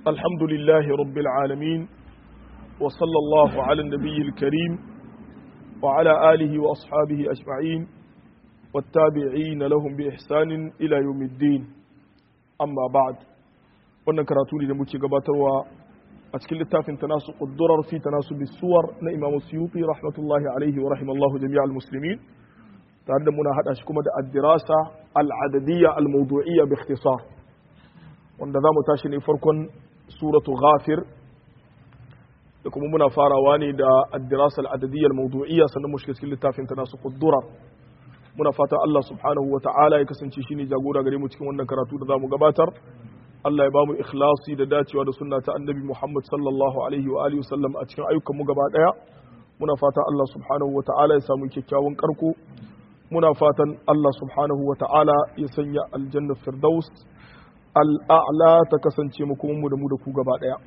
الحمد لله رب العالمين وصلى الله على النبي الكريم وعلى آله وأصحابه أجمعين والتابعين لهم بإحسان إلى يوم الدين أما بعد wannan karatu ne da muke gabatarwa a cikin littafin tanasu quddurar fi tanasu bisuwar na Imam Suyuti rahmatullahi alaihi wa rahimallahu jami'al muslimin tare da muna hada shi kuma da ad-dirasa al-adadiyya al-mawdu'iyya bi ikhtisar wanda zamu tashi ne farkon suratu ghafir da kuma muna farawa ne da ad-dirasa al-adadiyya al-mawdu'iyya sannan mu shiga cikin littafin tanasu quddurar muna fatan Allah subhanahu wa ta'ala ya kasance shine jagora gare mu cikin wannan karatu da zamu gabatar Allah ya ba mu ikhlasi da dacewa da sunna ta annabi Muhammad sallallahu alaihi wa alihi wasallam a cikin ayyukan mu gaba daya muna fatan Allah subhanahu wa ta'ala ya samu kyakkyawan karko muna fatan Allah subhanahu wa ta'ala ya sanya aljanna firdaus al'a'la ta kasance mu kuma mu da mu da ku gaba daya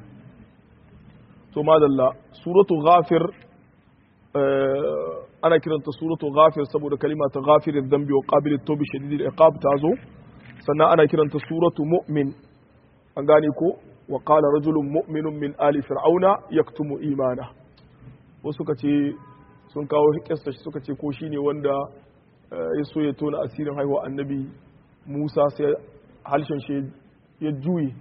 to madalla suratu ghafir ana kiranta suratu ghafir saboda kalima ta ghafirin dhanbi wa qabilit tawbi shadidil iqab ta zo sannan ana kiranta suratu mu'min an gane ko wa qala rajulun mu'minun min ali fir'auna yaktumu imana wasu suka ce sun kawo kissa suka ce ko shine wanda ya so ya tona asirin haihuwa annabi Musa sai halshen shi ya juye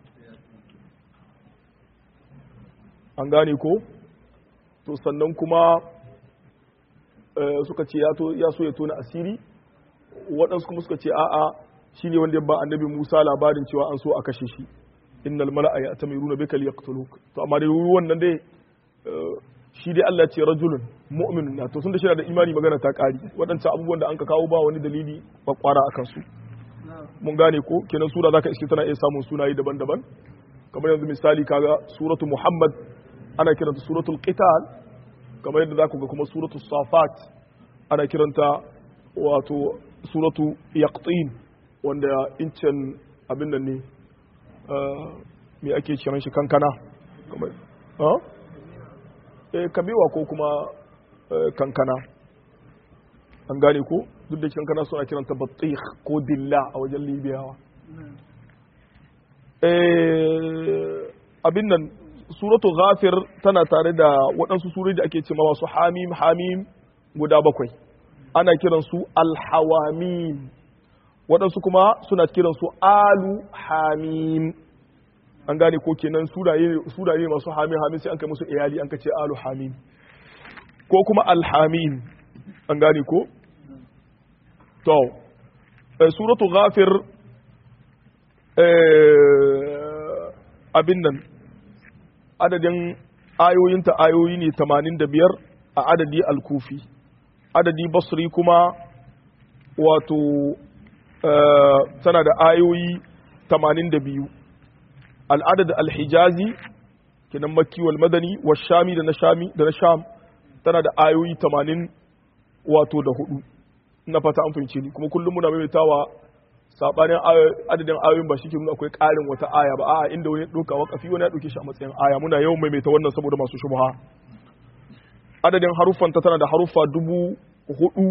an gane ko to sannan kuma suka ce ya so ya tona asiri waɗansu kuma suka ce a'a shi ne wanda ya ba annabi Musa labarin cewa an so a kashe shi innal mala'a ya atamiruna bika liyaqtuluk to amma dai wannan dai shi dai Allah ce rajulun mu'minun na to sun da shi da imani magana ta kari waɗancan abubuwan da an ka kawo ba wani dalili kwakwara akan su mun gane ko kenan sura zaka iske tana iya samun sunaye daban-daban kamar yanzu misali kaga suratu Muhammad ana kiranta suratul qital kamar yadda zaku ga kuma suratul safat ana kiranta wato suratu yaqtin wanda incin abin nan ne me ake kiran shi kankana kamar eh kabewa ko kuma kankana an gane ko duk da kankana suna kiranta batikh ko dilla a wajen libiyawa abin nan suratu ghafir tana tare da waɗansu surori da ake ce masu hamim hamim guda bakwai ana kiransu alhawamim waɗansu kuma suna kiransu alu hamim an gane ko kenan suraye masu hamim hamim sai an kai musu iyali an kace alu hamim ko kuma alhamim an gane ko to suratu ghafir abin nan adadin ayoyinta ayoyi ne 85 a adadi al-kufi adadi basri kuma wato tana da ayoyi 82 al'adad al-hijazi kenan makki wal madani wa shami da na shami da na sham tana da ayoyi 80 wato da hudu ina fata an fahimce ni kuma kullum muna maimaitawa sabanin adadin ayoyin ba shike nuna akwai karin wata aya ba a'a inda wani doka wakafi wani ya dauke shi a matsayin aya muna yawan maimaita wannan saboda masu shubha adadin haruffan ta tana da haruffa dubu hudu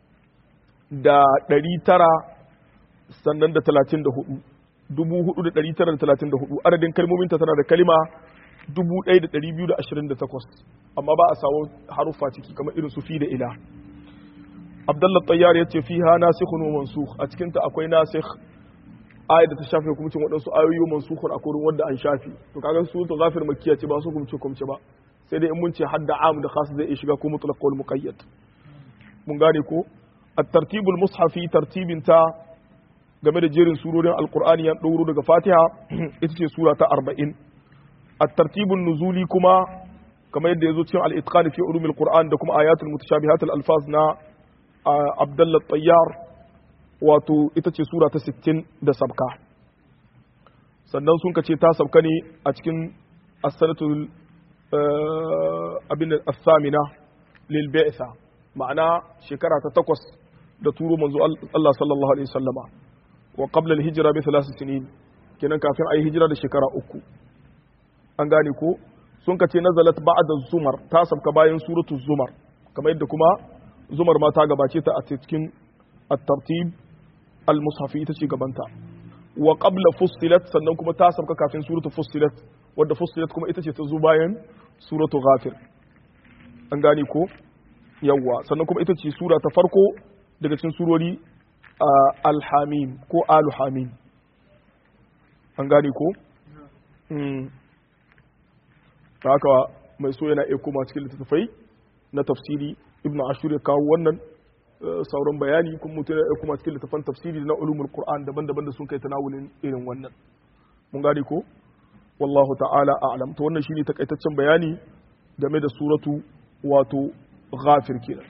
da ɗari tara sannan da talatin da hudu dubu hudu da ɗari tara da talatin da hudu adadin kalmominta tana da kalima dubu ɗaya da ɗari biyu da ashirin da takwas amma ba a samu haruffa ciki kamar irin su fi da ila abdullah tayyar ya ce fi ha nasikhun wa mansukh a cikin ta akwai nasikh ayat da ta shafe hukuncin waɗansu ayoyi mansukhun a kurin wanda an shafe to kaga su to ghafir makkiya ce ba su hukunci hukunci ba sai dai in mun ce hadda am da khas zai shiga ko mutlaq wal muqayyad mun gane ko الترتيب المصحفي ترتيب تا game da jerin surorin alkur'ani ya ɗauro daga fatiha ita ce sura ta arba'in a tartibin nuzuli kuma kamar yadda ya zo cikin al'itqani fi ulumil qur'an da kuma ayatul mutashabihat alfaz na abdullah tayyar wato ita ce sura ta 60 da sabka sannan sun kace ta sabka ne a cikin as-sanatul abin as-samina lil bi'sa ma'ana shekara ta takwas da turo manzo Allah sallallahu alaihi wasallama wa qabla al-hijra bi thalath sinin kenan kafin ayi hijira da shekara uku an gane ko sun kace nazalat ba'da zumar ta sabka bayan suratul zumar kamar yadda kuma zumar ma ta gabace ta a cikin at-tartib al-mushafi ita ce gabanta wa qabla fussilat sannan kuma ta sabka kafin suratu fussilat wadda fussilat kuma ita ce ta zo bayan suratu ghafir an gane ko yawwa sannan kuma ita ce sura ta farko daga cikin surori alhamim ko alhamim an gane ko haka mai so yana iya koma cikin littattafai na tafsiri ibn ashur ya kawo wannan sauran bayani kuma mutum ya kuma cikin littafan tafsiri na ulumul qur'an daban-daban da sun kai tanawulin irin wannan mun gane ko wallahu ta'ala a'lam to wannan shine takaitaccen bayani game da suratu wato ghafir kenan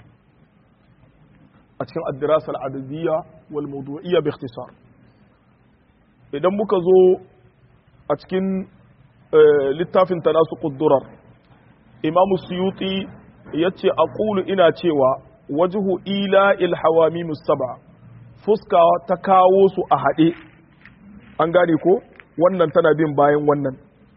a cikin ad-dirasa al-adadiyya wal mawdu'iyya bi ikhtisar idan muka zo a cikin littafin tanasuqud durar imam suyuti yace aqulu ina cewa wajhu ila il saba fuska ta kawo su a haɗe an gane ko wannan tana bin bayan wannan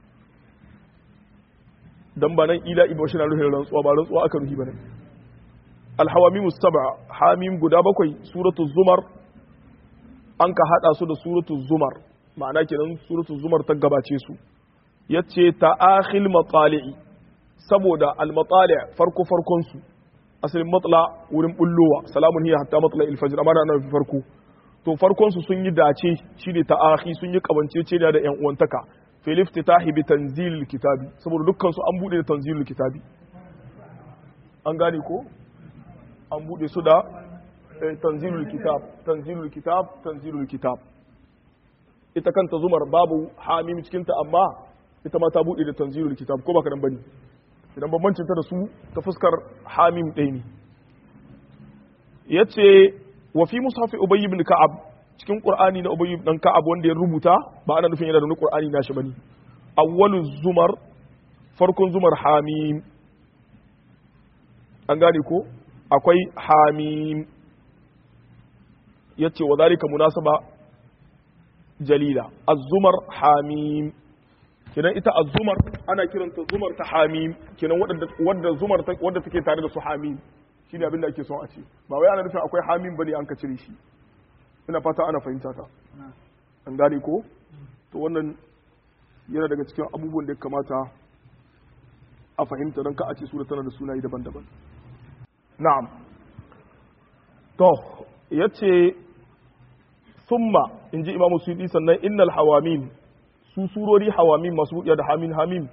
dan ba nan ila ibo shi na ruhin rantsuwa ba rantsuwa aka ruhi bane alhawamimu saba hamim guda bakwai suratu zumar an ka hada su da suratu zumar ma'ana kenan suratu zumar ta gabace su yace ta'akhil matali'i saboda al-matali' farko farkon su asalin matla wurin bullowa salamun hiya hatta matla ilfajir amma na fi farko to farkon su sun yi dace shine ta'ahi sun yi kabancece da yan uwantaka fil iftitahi bi tanzilil kitabi saboda dukkan su an bude da tanzilul kitabi an gane ko an bude su da tanzilul kitab tanzilul kitab tanzilul kitab ita kanta zumar babu hamim cikin ta amma ita ma ta bude da tanzilul kitab ko baka dan bane idan bambancin ta da su ta fuskar hamim ɗaya ne ya ce wa fi mushafi ubay ibn ka'ab cikin qur'ani na ubay ibn ka'ab wanda ya rubuta ba ana nufin yana da wani qur'ani nashi bane awwalu zumar farkon zumar hamim an gane ko akwai hamim yace wa zalika munasaba jalila az-zumar hamim kenan ita azumar ana kiranta zumar ta hamim kenan wadda zumar wadda take tare da su hamim shine abin da ake son a ce ba wai ana nufin akwai hamim bane an ka cire shi ina fata ana fahimta ta an gane ko to wannan yana daga cikin abubuwan da ya kamata a fahimta don ka a ce sura tana da sunaye daban-daban na'am to yace summa inji imamu suyuti sannan innal hawamim su surori hawamim masu buɗiya da hamin hamim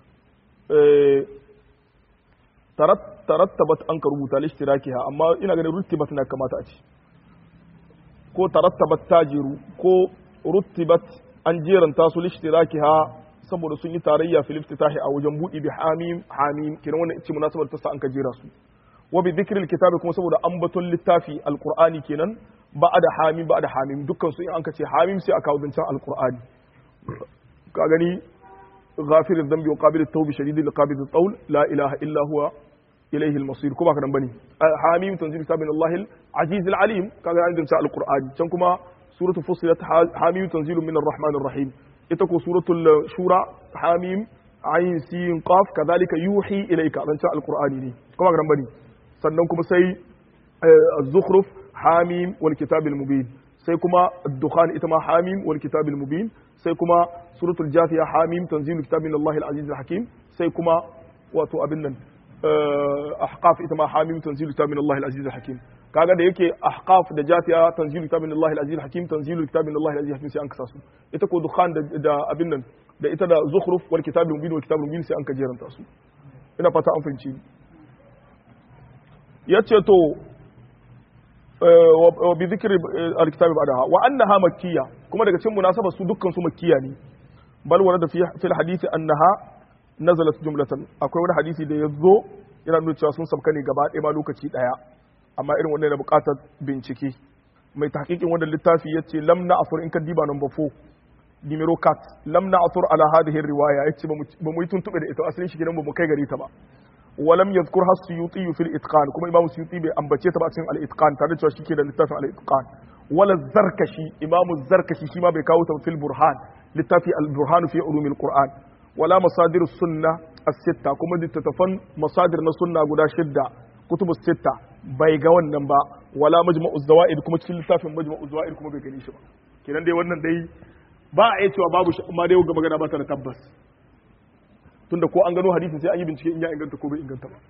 tarattabat an ka rubuta lishtirakiha amma ina ganin ruttibat na kamata a ce ko tarattabat ta jeru ko ruttibat an jeranta su lishtirakiha saboda sun yi tarayya fil iftitahi a wajen buɗi bi hamim hamim kiran wannan ice munasabar ta sa an ka jera su wa bi dhikril kitabi kuma saboda ambaton littafi alqur'ani kenan ba'da hamim ba'da hamim dukkan su in an ka ce hamim sai a kawo zancen alqur'ani ka gani ghafir dhanbi wa qabil at-tawbi shadid al-qabid at-tawl la ilaha illa huwa ilayhi al-masir kuma kadan bane hamim tanzil kitabin Allah al-aziz al-alim kaga an dinta al-qur'ani can kuma suratu fussilat hamim tanzilu min ar-rahman ar-rahim ita ko suratul shura hamim ayin sin qaf kadhalika yuhi ilayka dan ta al-qur'ani ne kuma kadan bane sannan kuma sai az-zukhruf hamim wal kitab al-mubin sai kuma ad-dukhan ita ma hamim wal kitab al-mubin sai kuma suratul jafiya hamim tanzilu kitabin Allah al-aziz al-hakim sai kuma wato abin nan ahqaf ita ma hamim tanzilu kitabin Allah al-aziz al-hakim kaga da yake ahqaf da jafiya tanzilu kitabin Allah al-aziz al-hakim tanzilu kitabin Allah al-aziz al-hakim sai an kasa su ita ko dukhan da abin nan da ita da zukhruf wal kitabul mubin wal kitabul mubin sai an kajeranta su ina fata an fahimci yace to wa bi dhikri al-kitab ba'daha wa annaha makkiyya kuma daga cikin munasaba su dukkan su makkiya ne bal warada fi fil hadisi annaha nazalat jumlatan akwai wani hadisi da yazo yana nuna cewa sun sabka ne gaba ɗaya ma lokaci ɗaya amma irin wannan yana buƙatar bincike mai tahqiqin wannan littafi yace lam na'fur in ka diba number 4 numero cat lam na'thur ala hadhihi riwaya yace ba mu yi tuntube da ita asalin shi gidan ba mu kai gari ta ba ولم يذكرها السيوطي في الاتقان كما امام السيوطي bai ambace ta ba cikin al-itqan tare da cewa shike da littafin al-itqan wala zarkashi imam zarkashi shi ma bai kawo ta fil burhan littafi al-burhan fi ulum al-quran wala masadir sunna as-sitta kuma littattafan masadir na sunna guda shidda kutubus sitta bai ga wannan ba wala majma'u zawaid kuma cikin littafin majma'u zawaid kuma bai gani shi ba kenan dai wannan dai ba a iya cewa babu shi amma dai ga magana ba ta da tabbas tunda ko an gano hadisin sai an yi bincike in ya inganta ko bai inganta ba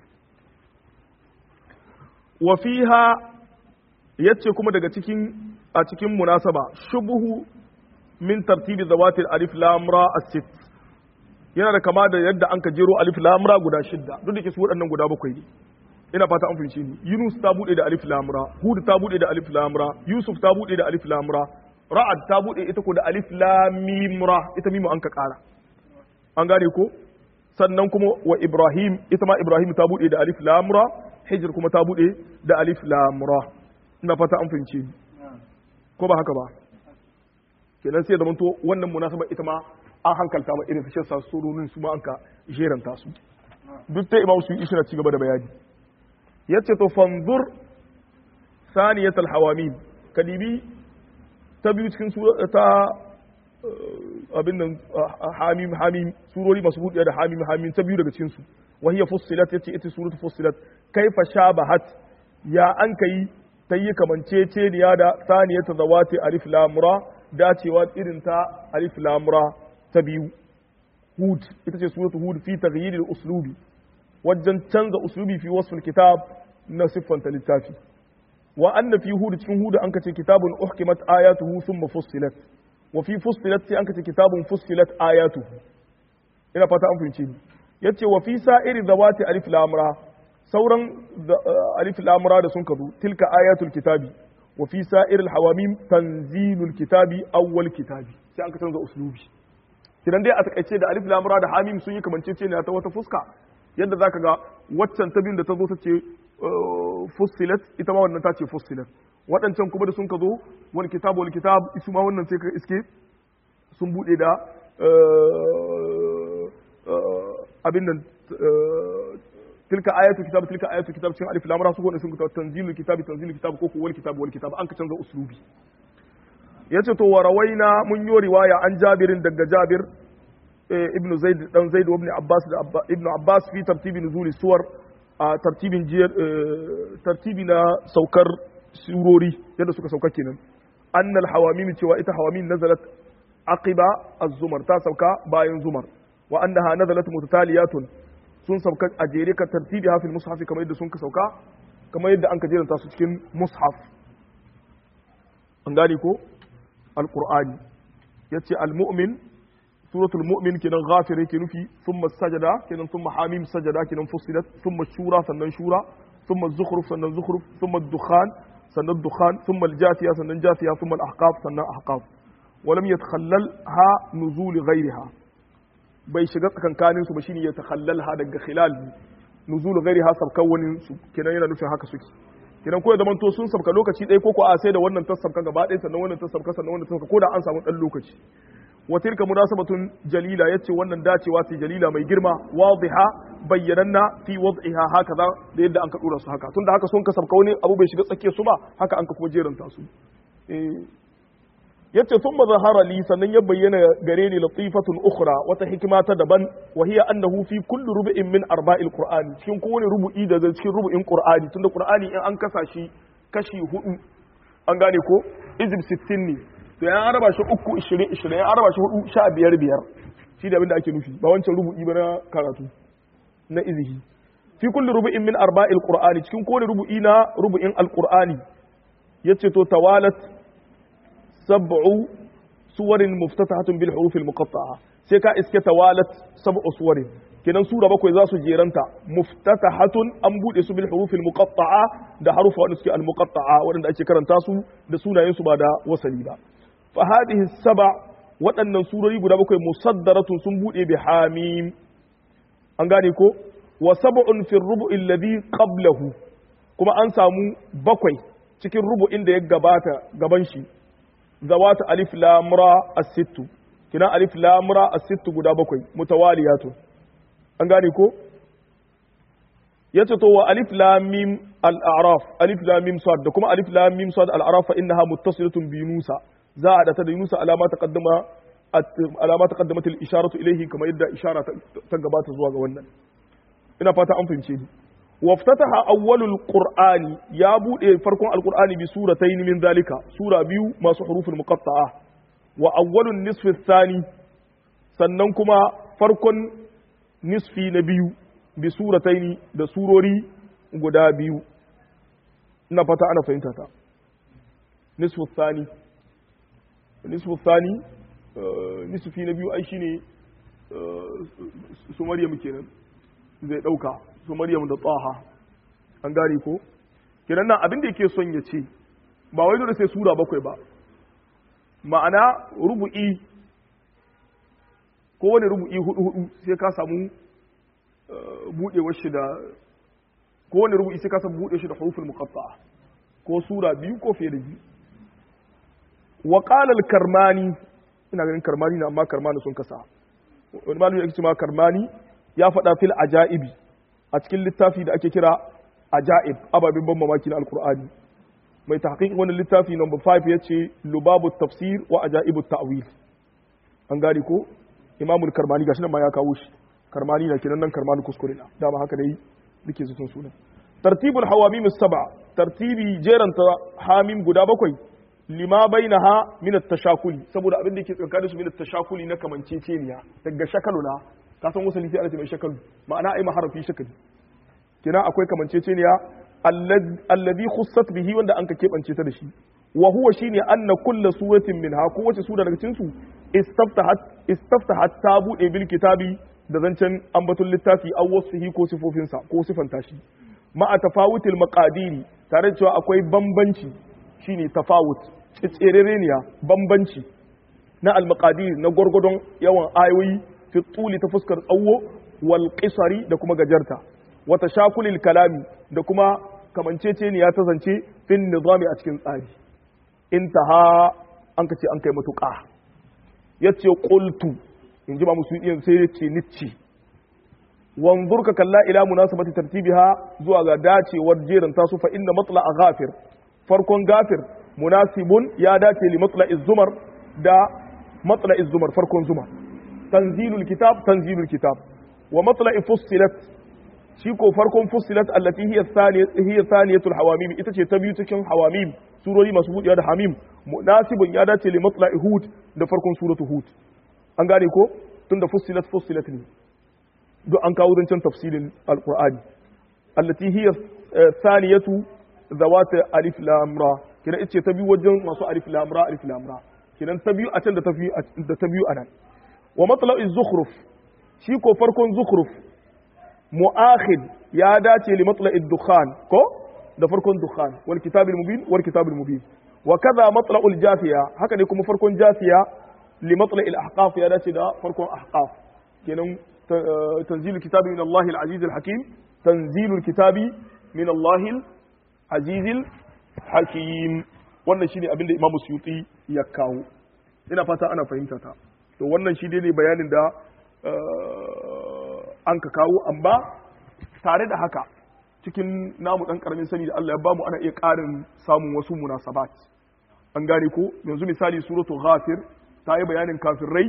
wa fiha yace kuma daga cikin a cikin munasaba shubuhu min tartibi zawatil alif lam ra as-sitt yana da kama da yadda an ka jero alif lam ra guda shidda duk da ke su waɗannan guda bakwai ne ina fata an fahimce ni Yunus ta bude da alif lam ra Hud ta bude da alif lam ra Yusuf ta bude da alif lam ra Ra'ad ta bude ita ko da alif lam mim ra ita mimu an ka kara an gane ko sannan kuma wa Ibrahim ita ma Ibrahim ta bude da alif lam ra Hijr kuma ta bude da alif lam ra ina fata an fahimce ni ko ba haka ba kenan sai da manto wannan munasaba ita ma an hankalta ma irin su sa surorin su ma an ka jeranta su duk ta imam su yi na ci gaba da bayani yace to fanzur saniyat alhawamin kadibi ta biyu cikin ta abin nan hamim hamim surori masu buɗe da hamim hamim ta biyu daga cikin su wa hiya fussilat yace ita suratu fussilat kaifa shabahat ya an kai ta yi kamanceceniya da saniyat zawati alif lam ra dacewa irin ta alif lam ra ta biyu hud ita ce suratu hud fi taghyir al-uslubi wajen canza uslubi fi wasful kitab na siffanta littafi wa anna fi hud cikin hud an kace kitabun uhkimat ayatuhu thumma fussilat wa fi fussilat sai an kace kitabun fussilat ayatuhu ina fata an fahimce ni yace wa fi sa'iri zawati alif lam ra sauran alif lam ra da sun kazo tilka ayatul kitabi wa fi sa'iril hawamim tanzilul kitabi awwal kitabi sai an ka canza uslubi kidan dai a takaice da alif lam ra da hamim sun yi kamanceceniya ta wata fuska yadda zaka ga waccan ta biyun da ta zo ta ce fussilat ita ma wannan ta ce fussilat waɗancan kuma da sun ka zo wani kitab wani kitab isu ma wannan sai ka iske sun buɗe da abin nan tilka ayatu kitab tilka ayatu kitab cikin alif lam ra su gona sun ka tanzilul kitab tanzilul kitab ko ko wal kitab wal kitab an ka canza uslubi yace to wa rawaina mun yi riwaya an jabirin daga jabir ibn zaid dan zaid ibn abbas da ibn abbas fi tartibi nuzuli suwar a tartibin jiyar tartibi na saukar surori yadda suka sauka kenan annal hawamim cewa ita hawamim nazalat aqiba az-zumar ta sauka bayan zumar wa annaha nazalat mutataliyatun sun sauka a jere ka tartibi hafil mushaf kamar yadda sun ka sauka kamar yadda an ka jeranta su cikin mushaf an gane ko alqur'ani yace al-mu'min suratul mu'min kenan ghafir yake nufi thumma sajada kenan thumma hamim sajada kenan fusilat thumma shura sannan shura thumma zukhruf sannan zukhruf thumma dukhan sannan dukhan thumma al-jathiya sannan jathiya thumma al-ahqaf sannan ahqaf ولم يتخللها نزول غيرها bai shiga tsakankanin su ba shine ya takhallalha daga khilal nuzul ghairiha sabkan wani su kenan yana nufin haka suke kenan ko ya zaman to sun sabka lokaci ɗaya ko ko a sai da wannan ta sabka gaba ɗaya sannan wannan ta sabka sannan wannan ta sabka ko da an samu ɗan lokaci wa tilka munasabatun jalila yace wannan dacewa ce jalila mai girma wadiha bayyananna fi wad'iha hakaza da yadda an ka dora su haka tunda haka sun ka sabka wani abu bai shiga tsakiyar su ba haka an ka kuma jeranta su eh yace sun zahara li sannan ya bayyana gare ni latifatun ukhra wata hikima ta daban wa hiya annahu fi kulli rubu'in min arba'il qur'ani cikin kowane rubu'i da cikin rubu'in qur'ani tunda qur'ani in an kasa shi kashi hudu an gane ko izib 60 ne to yan araba shi uku 20 20 yan araba shi hudu 15 biyar shi da abinda ake nufi ba wancan rubu'i ba na karatu na izihi fi kulli rubu'in min arba'il qur'ani cikin kowane rubu'i na rubu'in alqur'ani yace to tawalat sab'u suwarin muftatahatun bil huruf al muqatta'a sai ka iske tawalat sab'u suwarin kenan sura bakwai za su jeranta muftatahatun an bude su bil huruf al muqatta'a da harufa wanda suke al muqatta'a wanda ake karanta su da sunayen su ba da wasali ba fa hadhihi sab'a waɗannan surori guda bakwai musaddaratun sun bude bi hamim an gane ko wa sab'un fi rubu'i alladhi qablahu kuma an samu bakwai cikin rubu'in da ya gabata gaban shi zawata alif lam ra as-sittu kina alif lam ra as-sittu guda bakwai mutawaliyatu an gane ko yace to wa alif lam mim al-a'raf alif lam mim sad da kuma alif lam mim sad al-a'raf fa innaha muttasilatun bi yunusa za a data da yunusa alama taqaddama alama taqaddamat al-isharatu ilayhi kamar yadda ishara ta gabata zuwa ga wannan ina fata an fahimce ni وافتتح أول القرآن يا بود فرقون القرآن بسورتين من ذلك سورة بيو ما حروف المقطعة wa awwalun nisfi thani sannan kuma farkon nisfi na biyu bi surataini da surori guda biyu ina fata ana fahimta ta nisfu thani nisfu thani nisfi na biyu ai shine su maryam kenan zai dauka su maryam da tsaha an gane ko kenan nan abin da yake son ya ce ba wai dole sai sura bakwai ba ma'ana rubu'i ko wani rubu'i hudu hudu sai ka samu budewar shi da ko wani rubu'i sai ka samu bude shi da huruful muqatta'a ko sura biyu ko fiye da biyu wa qala al-karmani ina ganin karmani na amma karmani sun kasa wani malami yake cewa karmani ya faɗa fil ajaibi a cikin littafi da ake kira ajaib ababen ban mamaki na alqur'ani mai tahqiq wannan littafi number 5 yace lubabu tafsir wa ajaibu ta'wil an gari ko imamul karmani gashi nan ma ya kawo shi karmani na kenan nan karmani kuskure na dama haka dai duke su sunan tartibul hawamim as-sab'a tartibi jeranta hamim guda bakwai lima bainaha min at-tashakuli saboda abin da yake tsakanin su min at-tashakuli na kamanceceniya daga shakaluna ka san wasu lifi ana ce mai shakalu ma'ana ai maharafi shakali kina akwai kamanceceniya alladhi khussat bihi wanda an ka kebance ta da shi wa huwa shine anna kullu suratin minha ko wace sura daga cikin su istaftahat istaftahat ta bude bil kitabi da zancen ambaton littafi aw wasfihi ko sifofinsa ko sifanta shi ma'a tafawutil maqadiri tare da cewa akwai bambanci shine tafawut tserereniya bambanci na al-maqadir na gwargwadon yawan ayoyi fi tuli ta fuskar tsawo wal qisari da kuma gajarta wa tashakulil kalami da kuma kamanceceniya ta zance fin nizami a cikin tsari intaha an ka ce an kai matuƙa yace qultu in ji ba musu yin sai yace nicci wanzur ka kalla ila munasabati tartibiha zuwa ga dacewar jerin tasu fa inna matla ghafir farkon gafir munasibun ya dace li matla zumar da matla zumar farkon zumar tanzilul kitab tanzilul kitab wa matla fussilat shi ko farkon fussilat allati hiya thaniyat hiya thaniyatul hawamim ita ce ta biyu cikin hawamim surori masu buɗewa da hamim munasibun ya dace li matla hud da farkon suratu hud an gane ko tunda fussilat fussilat ne duk an kawo zancen tafsirin alqur'ani allati hiya thaniyatu zawata alif lam ra kina ita ta biyu wajen masu alif lam ra alif lam ra kinan ta biyu a can da ta biyu da ta biyu anan wa matla'iz zukhruf shi ko farkon zukhruf mu'akhid ya dace li matla'id dukhan ko da farkon dukhan wal kitabil mubin wal kitabil mubin wa kaza matla'ul jafiya haka ne kuma farkon jafiya li matla'il ahqaf ya dace da farkon ahqaf kenan tanzilul kitabi min Allah al-aziz al-hakim tanzilul kitabi min Allah al-aziz al-hakim wannan shine abin da Imam Suyuti ya kawo ina fata ana fahimta ta to wannan shi ne bayanin da an ka kawo amma tare da haka cikin namu dan karamin sani da Allah ya bamu ana iya ƙarin samun wasu munasabat an gane ko yanzu misali suratul ghafir ta yi bayanin kafirai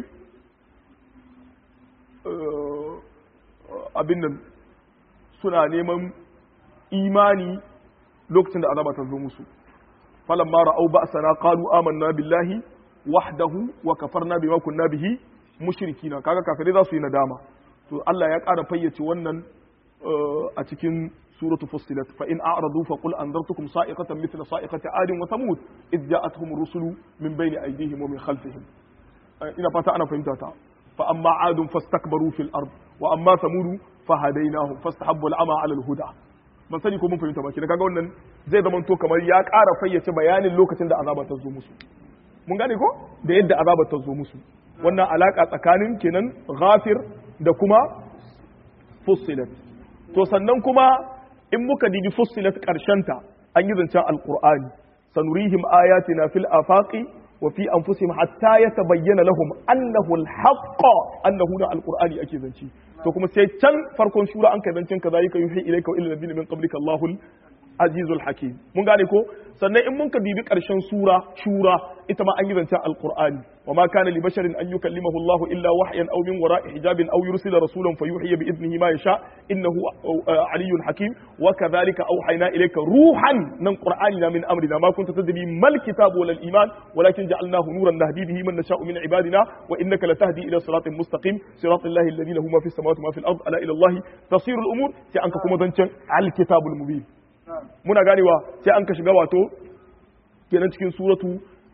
abin nan suna neman imani lokacin da azaba ta zo musu falamma ra'au ba'sana qalu amanna billahi wahdahu wa kafarna bima kunna bihi mushrikina kaga kafirai za su yi nadama to Allah ya ƙara fayyace wannan a cikin suratu fussilat fa in a'radu fa qul anzartukum sa'iqatan mithla sa'iqati 'adin wa thamud id ja'atuhum rusulu min bayni aydihim wa min khalfihim ina fata ana fahimta ta fa amma 'adun fastakbaru fil ard wa amma thamud fa hadainahum fastahabbu al'ama 'ala al-huda ban sani ko mun fahimta ba kina kaga wannan zai zama to kamar ya ƙara fayyace bayanin lokacin da azaba ta zo musu mun gane ko da yadda azaba ta zo musu wannan alaka tsakanin kenan ghafir da kuma fussilat to sannan kuma in muka dibi fussilat ta an yi zancen alqur'ani sanurihim ayatina fil afaqi wa fi anfusihim hatta yatabayyana lahum annahu alhaq annahu na alqur'ani ake zance to kuma sai can farkon shura an kai zancen kaza yake yuhi ilayka wa ila nabiyyin min qablika allahul azizul hakim mun gane ko sannan in mun ka bibi karshen sura shura ita ma an yi zancen alqur'ani wa ma kana li basharin an yukallimahu Allah illa wahyan aw min wara'i hijabin aw yursila rasulan fayuhyi bi idnihi ma yasha innahu aliyyun hakim wa kadhalika awhayna ilayka ruhan nan qur'ani na min amrina ma kunta tadri mal kitabu wal iman walakin ja'alnahu nuran nahdi bihi man nasha'u min ibadina wa innaka latahdi ila siratin mustaqim siratal lahi alladhi lahu ma fis samawati ma fil ard ala ila Allah tasiru al umur sai an ka kuma zancen al kitabul mubin muna ganewa sai an ka shiga wato kenan cikin suratu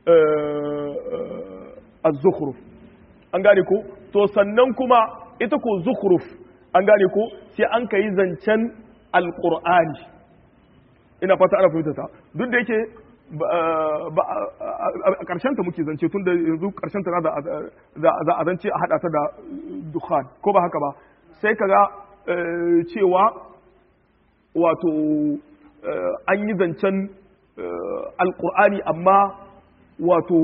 az-zukhruf an gane ko to sannan kuma ita ko zukhruf an gane ko sai an kai zancen alqur'ani ina fata ana fahimta ta duk da yake a ƙarshen ta muke zance tun da yanzu ƙarshen ta za a zance a haɗa ta da dukhan ko ba haka ba sai kaga cewa wato an yi zancen alƙur'ani amma wato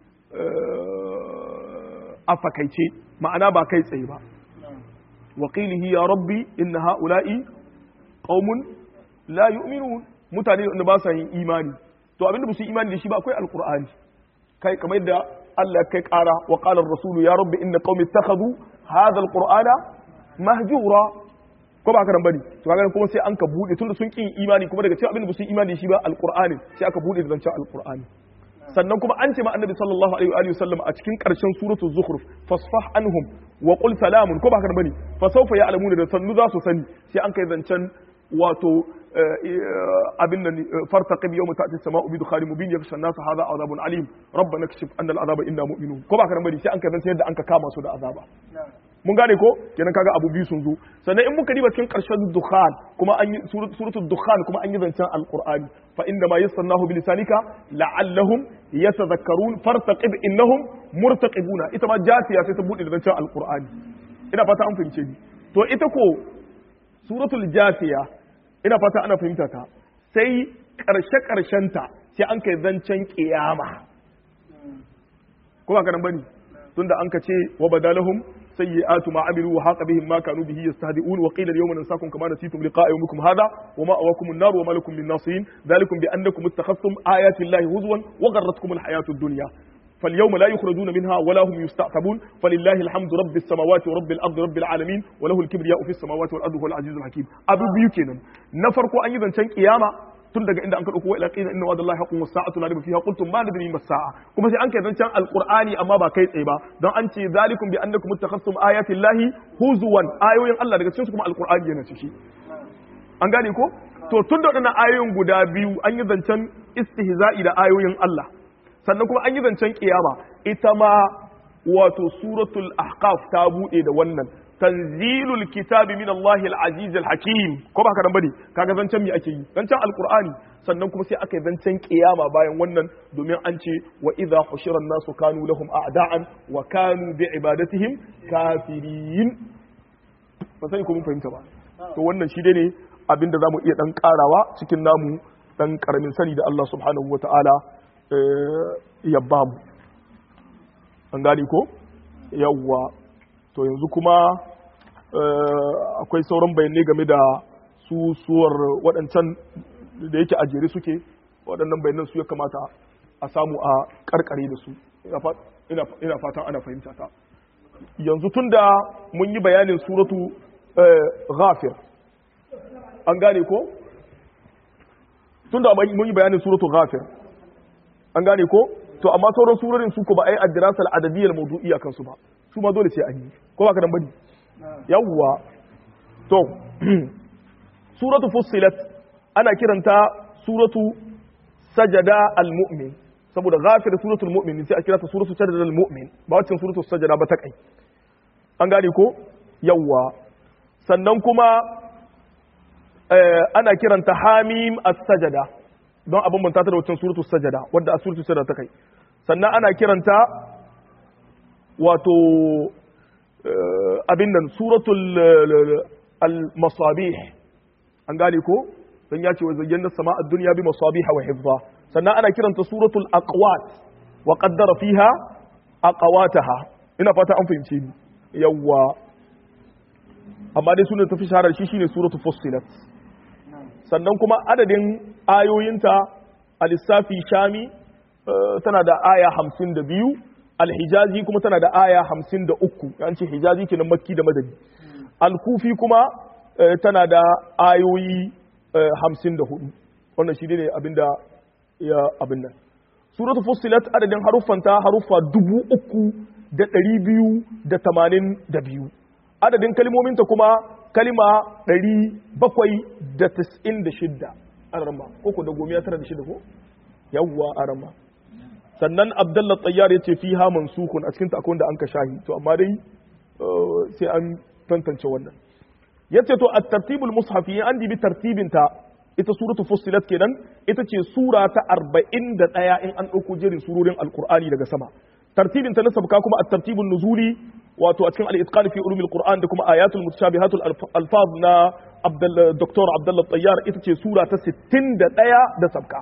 a fakaice ma'ana ba kai tsaye ba waƙilihi ya rabbi inna ha'ula'i qaumun la yu'minun mutane da ba sa yin imani to abinda ba su imani da shi ba akwai alqur'ani kai kamar yadda Allah kai ƙara wa qala ar-rasul ya rabbi inna qaumi ittakhadhu hadha alqur'ana mahjura ko ba karan bane to kaga kuma sai an ka bude tunda sun kin imani kuma daga cikin abinda ba su imani da shi ba alqur'ani sai aka bude da zancen alqur'ani sannan kuma an ce ma annabi sallallahu alaihi wa sallam a cikin karshen suratul zukhruf fasfah anhum wa qul salamun ko ba karan bane fa sawfa ya'lamuna da sannu za su sani sai an kai zancen wato abin nan fartaqib yawma ta'ti as-sama'u bi dukhanin mubin yakhsha an-nas hadha adhabun alim rabbana kashif anna al-adhaba inna mu'minun ko ba ka bari sai an ka zance yadda an ka kama su da azaba mun gane ko kenan kaga abu biyu sun zo sannan in muka diba cikin karshen dukhan kuma an yi suratul dukhan kuma an yi zancen alqur'ani fa inna ma yassarnahu bi lisanika la'allahum yatadhakkarun fartaqib innahum murtaqibuna ita ma jasiya sai ta bude da zancen alqur'ani ina fata an fahimce ni to ita ko suratul jasiya ina fata ana fahimta ta sai ƙarshe ta sai an kai zancen ƙiyama ko ba karan bane tunda an ka ce wa badalahum sayyi'atu ma amilu wa haqa bihim ma kanu bihi yastahdi'un wa qila al-yawma nansakum kama nasitum liqa'a yawmikum hadha wa ma'awakum an-nar wa ma lakum min nasirin dhalikum bi annakum ittakhadhtum ayati llahi huzwan wa gharratkum al-hayatu ad-dunya فاليوم لا يخرجون منها ولا هم يستعتبون فلله الحمد رب السماوات ورب الارض رب العالمين وله الكبرياء في السماوات والارض هو العزيز الحكيم ابو biyu kenan na farko an yi zancen kiyama tun daga inda an ka dauko ila qina inna wa'dallahi haqqun was-sa'atu la rayba fiha qultum ma nadri ma as-sa'a kuma sai an kai zancen alqur'ani amma ba kai tsaye ba don an ce zalikum bi annakum ittakhadtum ayati llahi huzuwan ayoyin Allah daga cikin su kuma alqur'ani yana ciki an gane ko to tun da waɗannan ayoyin guda biyu an yi zancen istihza'i da ayoyin Allah sannan kuma an yi zancen kiyama ita ma wato suratul ahqaf ta bude da wannan tanzilul kitabi min Allah al-aziz al-hakim ko ba karan bane kaga zancen me ake yi zancen alqur'ani sannan kuma sai aka yi zancen kiyama bayan wannan domin an ce wa idha hushira an-nasu kanu lahum a'da'an wa kanu bi ibadatihim kafirin ba sai ko mun fahimta ba to wannan shi dai ne abinda zamu iya dan karawa cikin namu dan karamin sani da Allah subhanahu wataala ya ba mu an gani ko yawwa to yanzu kuma akwai sauran bayanai game da su suwar waɗancan da yake a jere suke waɗannan bayanan su ya kamata a samu a karkare da su ina fatan ana fahimta ta yanzu tun da mun yi bayanin suratu ghafir an gane ko tun da mun yi bayanin suratu ghafir an gane ko to amma sauran surorin su ko ba a yi addirasa al'adadiyyar mawdu'iyya kansu ba su ma dole sai an yi ko ba ka dan bane yawwa to suratu fussilat ana kiranta suratu sajada al-mu'min saboda ghafir suratul mu'min sai a kira ta suratu sajada al-mu'min ba wacce suratu sajada ba ta kai an gane ko yawwa sannan kuma ana kiranta hamim as-sajada don abin manta ta da wancan suratul sajada wadda a suratul sajada ta kai sannan ana kiranta wato abin nan suratul al-masabih an gane ko don ya ce wa zayyana sama a duniya bi masabiha wa hifza sannan ana kiranta suratul aqwat wa qaddara fiha aqwataha ina fata an fahimce ni yawwa amma dai sunan tafi shaharar shi shine suratul fussilat sannan kuma adadin ayoyinta al-lissafi shami tana da aya hamsin da biyu al-hijazi kuma tana da aya hamsin da uku an ce hijazi kenan makki da madani al-kufi kuma tana da ayoyi hamsin da hudu wannan shi ne abinda ya abin nan suratul fussilat adadin haruffanta haruffa dubu uku da ɗari biyu da tamanin da biyu adadin kalmominta kuma kalima ɗari bakwai da tas'in da shidda arama ko ko da gomiya tara da shidda ko yawwa arama sannan abdullah tsayyar ya ce fi ha mansukun a cikin akwai da an ka shahi to amma dai sai an tantance wannan ya ce to a tartibul mushafi an dibi tartibinta ita suratu fussilat kenan ita ce sura ta arba'in da ɗaya in an ɗauko jerin surorin alkur'ani daga sama tartibin ta na sabka kuma a tartibin nuzuli wato a cikin al-itqan fi ulumil qur'an da kuma ayatul mutashabihatul alfaz na Dr. Abdullah Tayyar ita ce sura ta 61 da sabka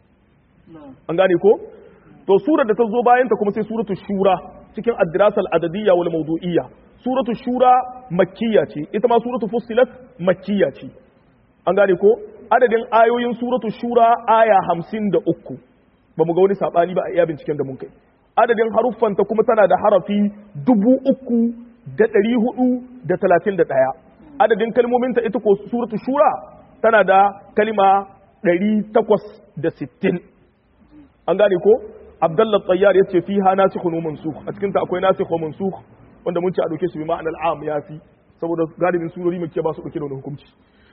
an gane ko to surar da ta zo bayan ta kuma sai suratul shura cikin ad-dirasa al-adadiyya wal mawdu'iyya suratul shura makkiya ce ita ma suratul fussilat makkiya ce an gane ko adadin ayoyin suratul shura aya 53 ba mu ga wani sabani ba a iya binciken da mun kai adadin haruffanta kuma tana da harafi dubu uku da ɗari hudu da talatin da ɗaya adadin kalmominta ita ko suratu shura tana da kalima ɗari takwas da sittin an gane ko abdallah tsayyar ya ce fi ha nasikhun wa mansukh a cikinta akwai nasikh wa mansukh wanda mun ce a ɗauke su bi ma'anar am ya fi saboda galibin surori muke ba su ɗauke da wani hukunci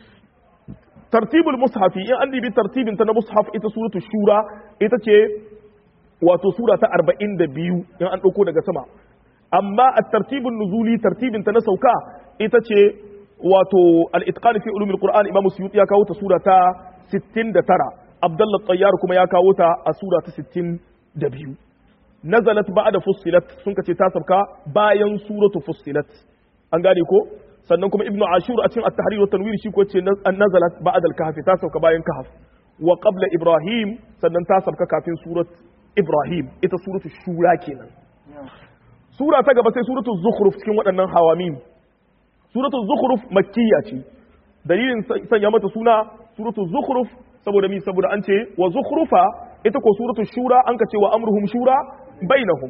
tartibul mushafi in an dibi tartibin ta na mushaf ita suratu shura ita ce wato sura ta arba'in da biyu in an ɗauko daga sama amma a tartibin nuzuli tartibin ta na sauka ita ce wato al-itqan fi ulumil qur'an imam suyuti ya kawo ta sura ta 69 abdullah tayyar kuma ya kawo ta a sura ta 62 nazalat ba'da fussilat sun kace ta sauka bayan suratu fussilat an gane ko sannan kuma ibnu ashur a cikin at-tahrir wa tanwir shi ko ce nazalat ba'da al-kahf ta sauka bayan kahf wa qabla ibrahim sannan ta sauka kafin surat Ibrahim ita suratu shura kenan sura ta gaba sai suratu zukhruf cikin waɗannan hawamim suratu zukhruf makkiya ce dalilin sanya mata suna suratu zukhruf saboda mi saboda an ce wa zukhrufa ita ko suratu shura an ka ce wa amruhum shura bainahum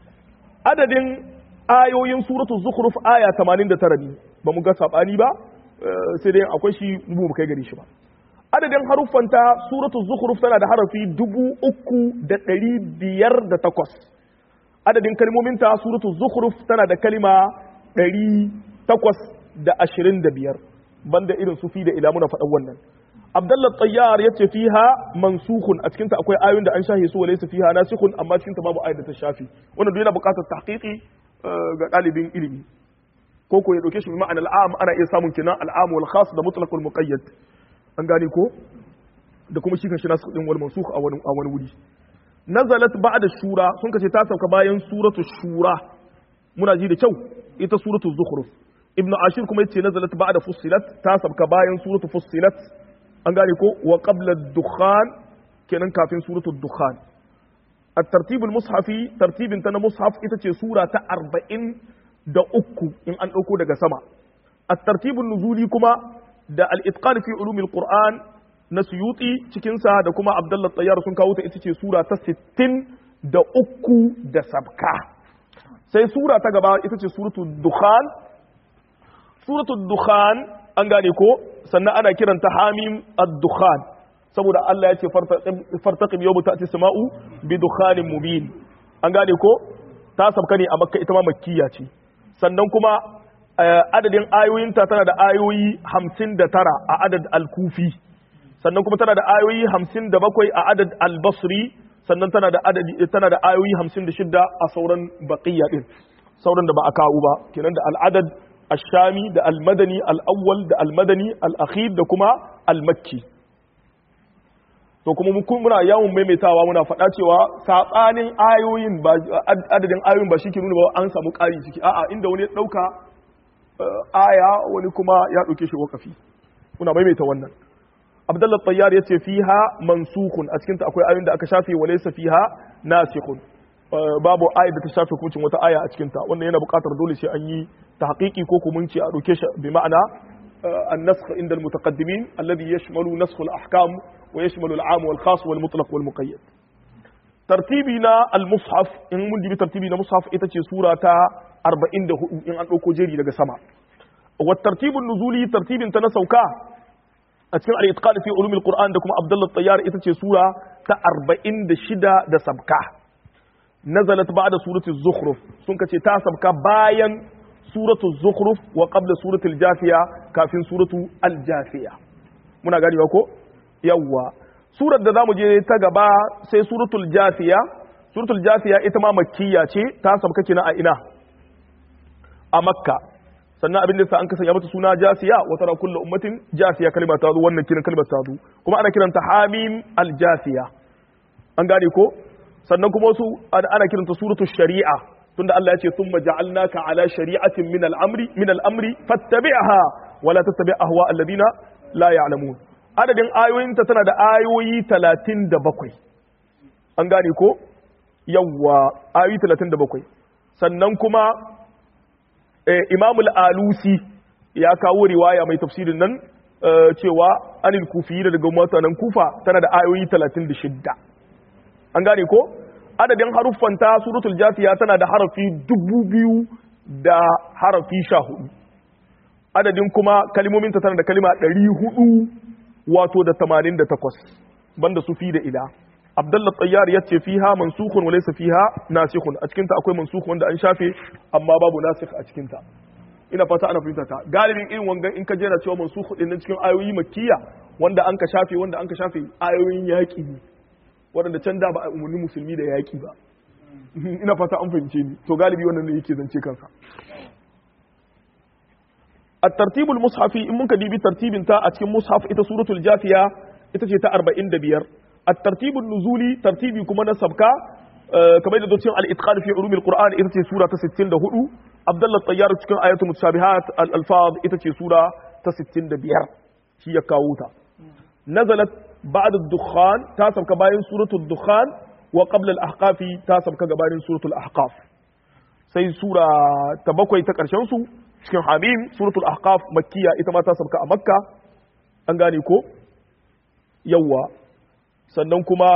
adadin ayoyin suratu zukhruf aya 89 ne ba mu ga sabani ba sai dai akwai shi mu kai gari shi ba adadin haruffanta suratu zukhruf tana da harafi dubu uku da ɗari biyar da takwas adadin kalmominta suratu zukhruf tana da kalima ɗari takwas da ashirin da biyar banda irin sufi da ila muna faɗan wannan abdallah tsayyar ya ce fiha mansukun a cikinta akwai ayoyin da an shahe su walaysa fiha nasikhun amma cikinta babu ayat da ta shafi wannan duk yana buƙatar tahqiqi ga ɗalibin ilimi ko ko ya ɗauke shi ma'ana al'am ana iya samun kenan al'am wal khas da mutlaqul muqayyad an gane ko da kuma shi kanshi nasu din wal mansukh a wani a wani wuri nazalat ba'da shura sun kace ta sauka bayan suratu shura muna ji da kyau ita suratu zukhruf ibn ashir kuma yace nazalat ba'da fussilat ta sauka bayan suratu fussilat an gane ko wa qabla ad-dukhan kenan kafin suratu ad-dukhan الترتيب المصحفي ترتيب تنا مصحف ita سورة أربعين da uku in an ɗauko daga sama الترتيب النزولي kuma da al-itqan fi ulumil qur'an na suyuti cikinsa da kuma abdullah tayyar sun kawo ta ita ce sura ta 60 da uku da sabka sai sura ta gaba ita ce suratul dukhan suratul dukhan an gane ko sannan ana kiranta hamim ad-dukhan saboda Allah ya ce fartaqim yawma ta'ti sama'u bi dukhanin mubin an gane ko ta sabka ne a makka ita ma makkiya ce sannan kuma adadin ayoyinta tana da ayoyi hamsin da tara a adad al-kufi sannan kuma tana da ayoyi hamsin da bakwai a adad al-basri sannan tana da adadi tana da ayoyi hamsin da shidda a sauran baqiya din sauran da ba a kawo ba kenan da al-adad ash-shami da al-madani al-awwal da al-madani al-akhir da kuma al-makki to kuma muna yawon maimaitawa muna faɗa cewa saɓanin ayoyin ba adadin ayoyin ba shi ke nuna ba an samu ƙari ciki a'a inda wani ya ɗauka aya wani kuma ya ɗauke shi wakafi muna maimaita wannan abdullah tayyar ya ce fiha mansukun a cikinta akwai ayoyin da aka shafe wa laysa fiha nasikhun babu ayat da ta shafe hukuncin wata aya a cikinta wannan yana buƙatar dole sai an yi tahqiqi ko kuma mun ce a ɗauke shi bi ma'ana النسخ عند المتقدمين الذي يشمل نسخ الأحكام wa yashmalu al-am wal khas wal mutlaq wal muqayyad tartibi na al-mushaf in mun dibi tartibi na mushaf ita ce sura ta 44 in an dauko jeri daga sama wa tartibun nuzuli tartibin ta na sauka a cikin al-itqan fi ulumil qur'an da kuma abdullah tayyar ita ce sura ta 46 da sabka nazalat ba'da surati zukhruf sun kace ta sabka bayan suratu zukhruf wa qabla surati al-jafiya kafin suratu al-jafiya muna gani ba ko yawwa surar da zamu je ta gaba sai suratul jafiya suratul jafiya ita ma makkiya ce ta sabka kina a ina a makka sannan abin da sa an kasanya mata suna jasiya wa tara kullu ummatin jasiya kalma ta zo wannan kiran kalmar ta zo kuma ana kiranta hamim al-jasiya an gane ko sannan kuma wasu ana kiranta suratul shari'a tunda Allah ya ce thumma ja'alnaka ala shari'atin min al-amri min al-amri fattabi'ha wa la tattabi' ahwa alladhina la ya'lamun adadin ayoyinta tana da ayoyi 37 an gane ko yawwa ayoyi 37 sannan kuma Imam al-Alusi ya kawo riwaya mai tafsirin nan cewa anil kufi daga mutanen kufa tana da ayoyi 36 an gane ko adadin haruffanta suratul jafiya tana da harafi dubu biyu da harafi sha hudu adadin kuma kalimominta tana da kalima ɗari hudu wato da tamanin da takwas banda su fi da ila abdullah tsayyar ya ce fiha mansukun wa laysa fiha nasikhun a cikinta akwai mansukun wanda an shafe amma babu nasikh a cikinta ina fata ana fahimta ta galibin irin wangan in ka jera cewa mansukh din cikin ayoyi makkiya wanda an ka shafe wanda an ka shafe ayoyin yaƙi ne waɗanda can da ba a umarni musulmi da yaƙi ba ina fata an fahimce ni to galibi wannan ne yake zance kansa a tartibul mushafi in muka dibi tartibin ta a cikin mushaf ita suratul jafiya ita ce ta 45 a tartibul nuzuli tartibi kuma na sabka kamar da docin al-itqan fi ulumil qur'an ita ce sura ta 64 abdullah tayyar cikin ayatul mutashabihat al-alfaz ita ce sura ta 65 shi ya kawo ta nazalat بعد الدخان تاسب كباين سورة الدخان وقبل الأحقاف تاسب كباين سورة الأحقاف سي سورة تبقى يتكرشن سو cikin hamim suratul ahqaf makkiya ita ma ta sabka a makka an gane ko yawa sannan kuma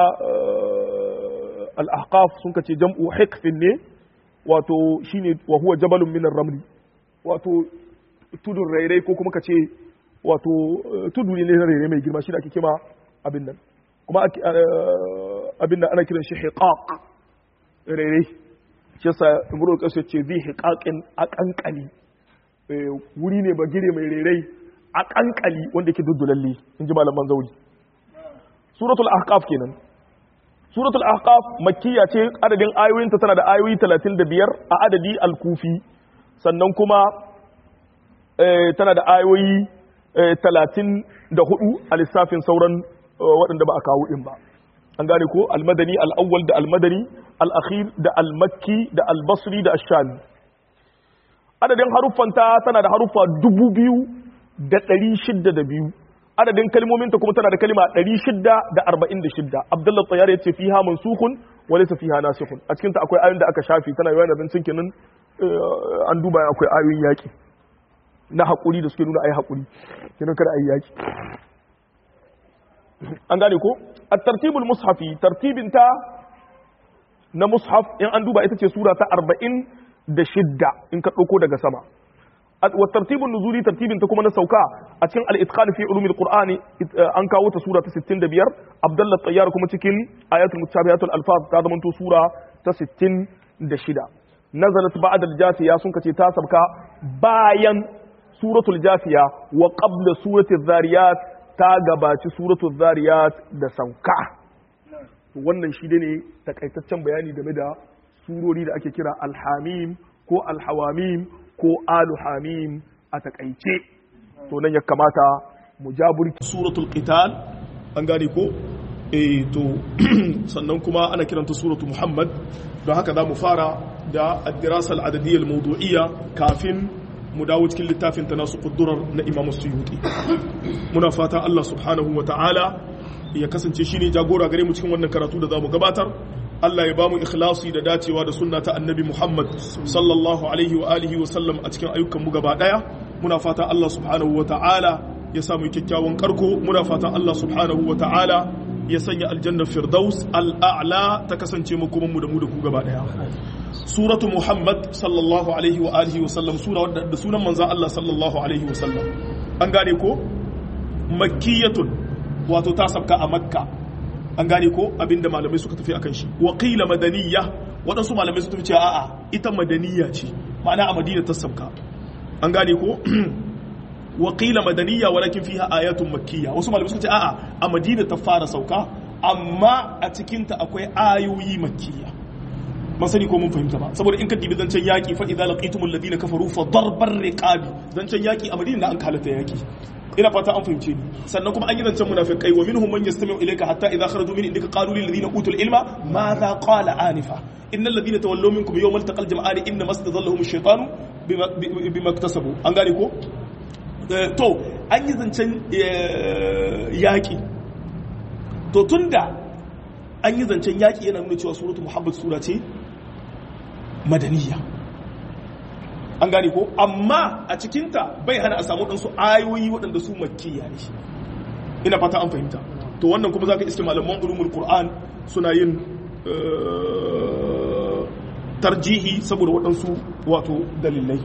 al ahqaf sun kace jam'u hikfin ne wato shine wa huwa jabalun min ramli wato tudun rairai ko kuma kace wato tudu ne na rairai mai girma shi da ake kima abin nan kuma abin nan ana kiran shi hiqaq rere shi yasa imru kasu ce zai hiqaqin a kankali wuri ne bagire mai rere a kankali wanda yake duddulalle in ji malaman zauri suratul ahqaf kenan suratul ahqaf makkiya ce adadin ayoyinta tana da ayoyi 35 a adadi al-kufi sannan kuma tana da ayoyi 34 a lissafin sauran waɗanda ba a kawo ɗin ba an gane ko almadani al'awwal da almadani al'akhir da almakki da albasri da ashami adadin haruffanta tana da haruffa dubu biyu da ɗari shidda da biyu adadin kalmominta kuma tana da kalima ɗari shidda da arba'in da shidda abdullah tsayar ya ce fiha mansukun wale sa fiha nasikun a cikinta akwai ayoyin da aka shafi tana yawan da cikin nan an duba akwai ayoyin yaƙi na haƙuri da suke nuna ai haƙuri kenan kada ai yaƙi an gane ko a tartibul mushafi tartibinta na mushaf in an duba ita ce sura ta arba'in da shidda in ka ɗauko daga sama wa tartibun nuzuli tartibinta kuma na sauka a cikin al-itqan fi ulumil qur'ani an kawo ta sura ta 65 abdullah tayyar kuma cikin ayatul mutashabihatul alfaz ta zama to sura ta 66 nazalat ba'da al-jasiya sun kace ta sabka bayan suratul jasiya wa qabla suratul zariyat ta gabaci suratul zariyat da sauka wannan shi ne takaitaccen bayani game da surori da ake kira alhamim ko alhawamim ko aluhamim a takaice to nan ya kamata mu jaburki suratul qital an gane ko eh to sannan kuma ana kiranta suratul muhammad don haka za mu fara da ad-dirasa al-adadiyya al-mawdu'iyya kafin mu dawo cikin littafin ta nasu kudurar na imam suyuti muna fata Allah subhanahu wa ta'ala ya kasance shine jagora gare mu cikin wannan karatu da zamu gabatar Allah ya bamu ikhlasi da dacewa da sunna ta annabi Muhammad sallallahu alaihi wa alihi wa sallam a cikin ayyukan mu gaba daya muna fata Allah subhanahu wa ta'ala ya samu kyakkyawan karko muna fatan Allah subhanahu wa ta'ala ya sanya aljannar firdaus al'a'la ta kasance makoman mu da mu da ku gaba daya suratu muhammad sallallahu alaihi wa alihi wa sallam sura wadda da sunan manzon Allah sallallahu alaihi wa sallam an gane ko makkiyatun wato ta sabka a makka an gane ko abinda malamai suka tafi akan shi wa qila madaniyya waɗansu malamai suka tafi cewa a'a ita madaniya ce ma'ana a madina ta sabka an gane ko wa qila madaniyya walakin fiha ayatun makkiyya wasu malamai suka ce a'a a madina ta fara sauka amma a cikin ta akwai ayoyi makkiyya ban sani ko mun fahimta ba saboda in ka dibi zancen yaki fa idza laqitumul ladina kafaru fa darbar riqabi zancen yaki a madina an kalata yaki ina fata an fahimce ni sannan kuma an yi zancen munafiqai wa minhum man yastami'u ilayka hatta idza kharaju min indika qalu lil ladina utul ilma madha qala anifa innal ladina tawallaw minkum yawmal taqal jam'ani inna mastadallahum ash-shaytanu bima iktasabu an gane ko to an yi zancen yaki to tunda an yi zancen yaki yana nuna cewa suratu muhammad sura ce madaniya an gane ko amma a cikinta bai hana a samu ɗansu ayoyi waɗanda su makkiya ne ina fata an fahimta to wannan kuma za ka iske malaman ulumul qur'an suna yin tarjihi saboda waɗansu wato dalilai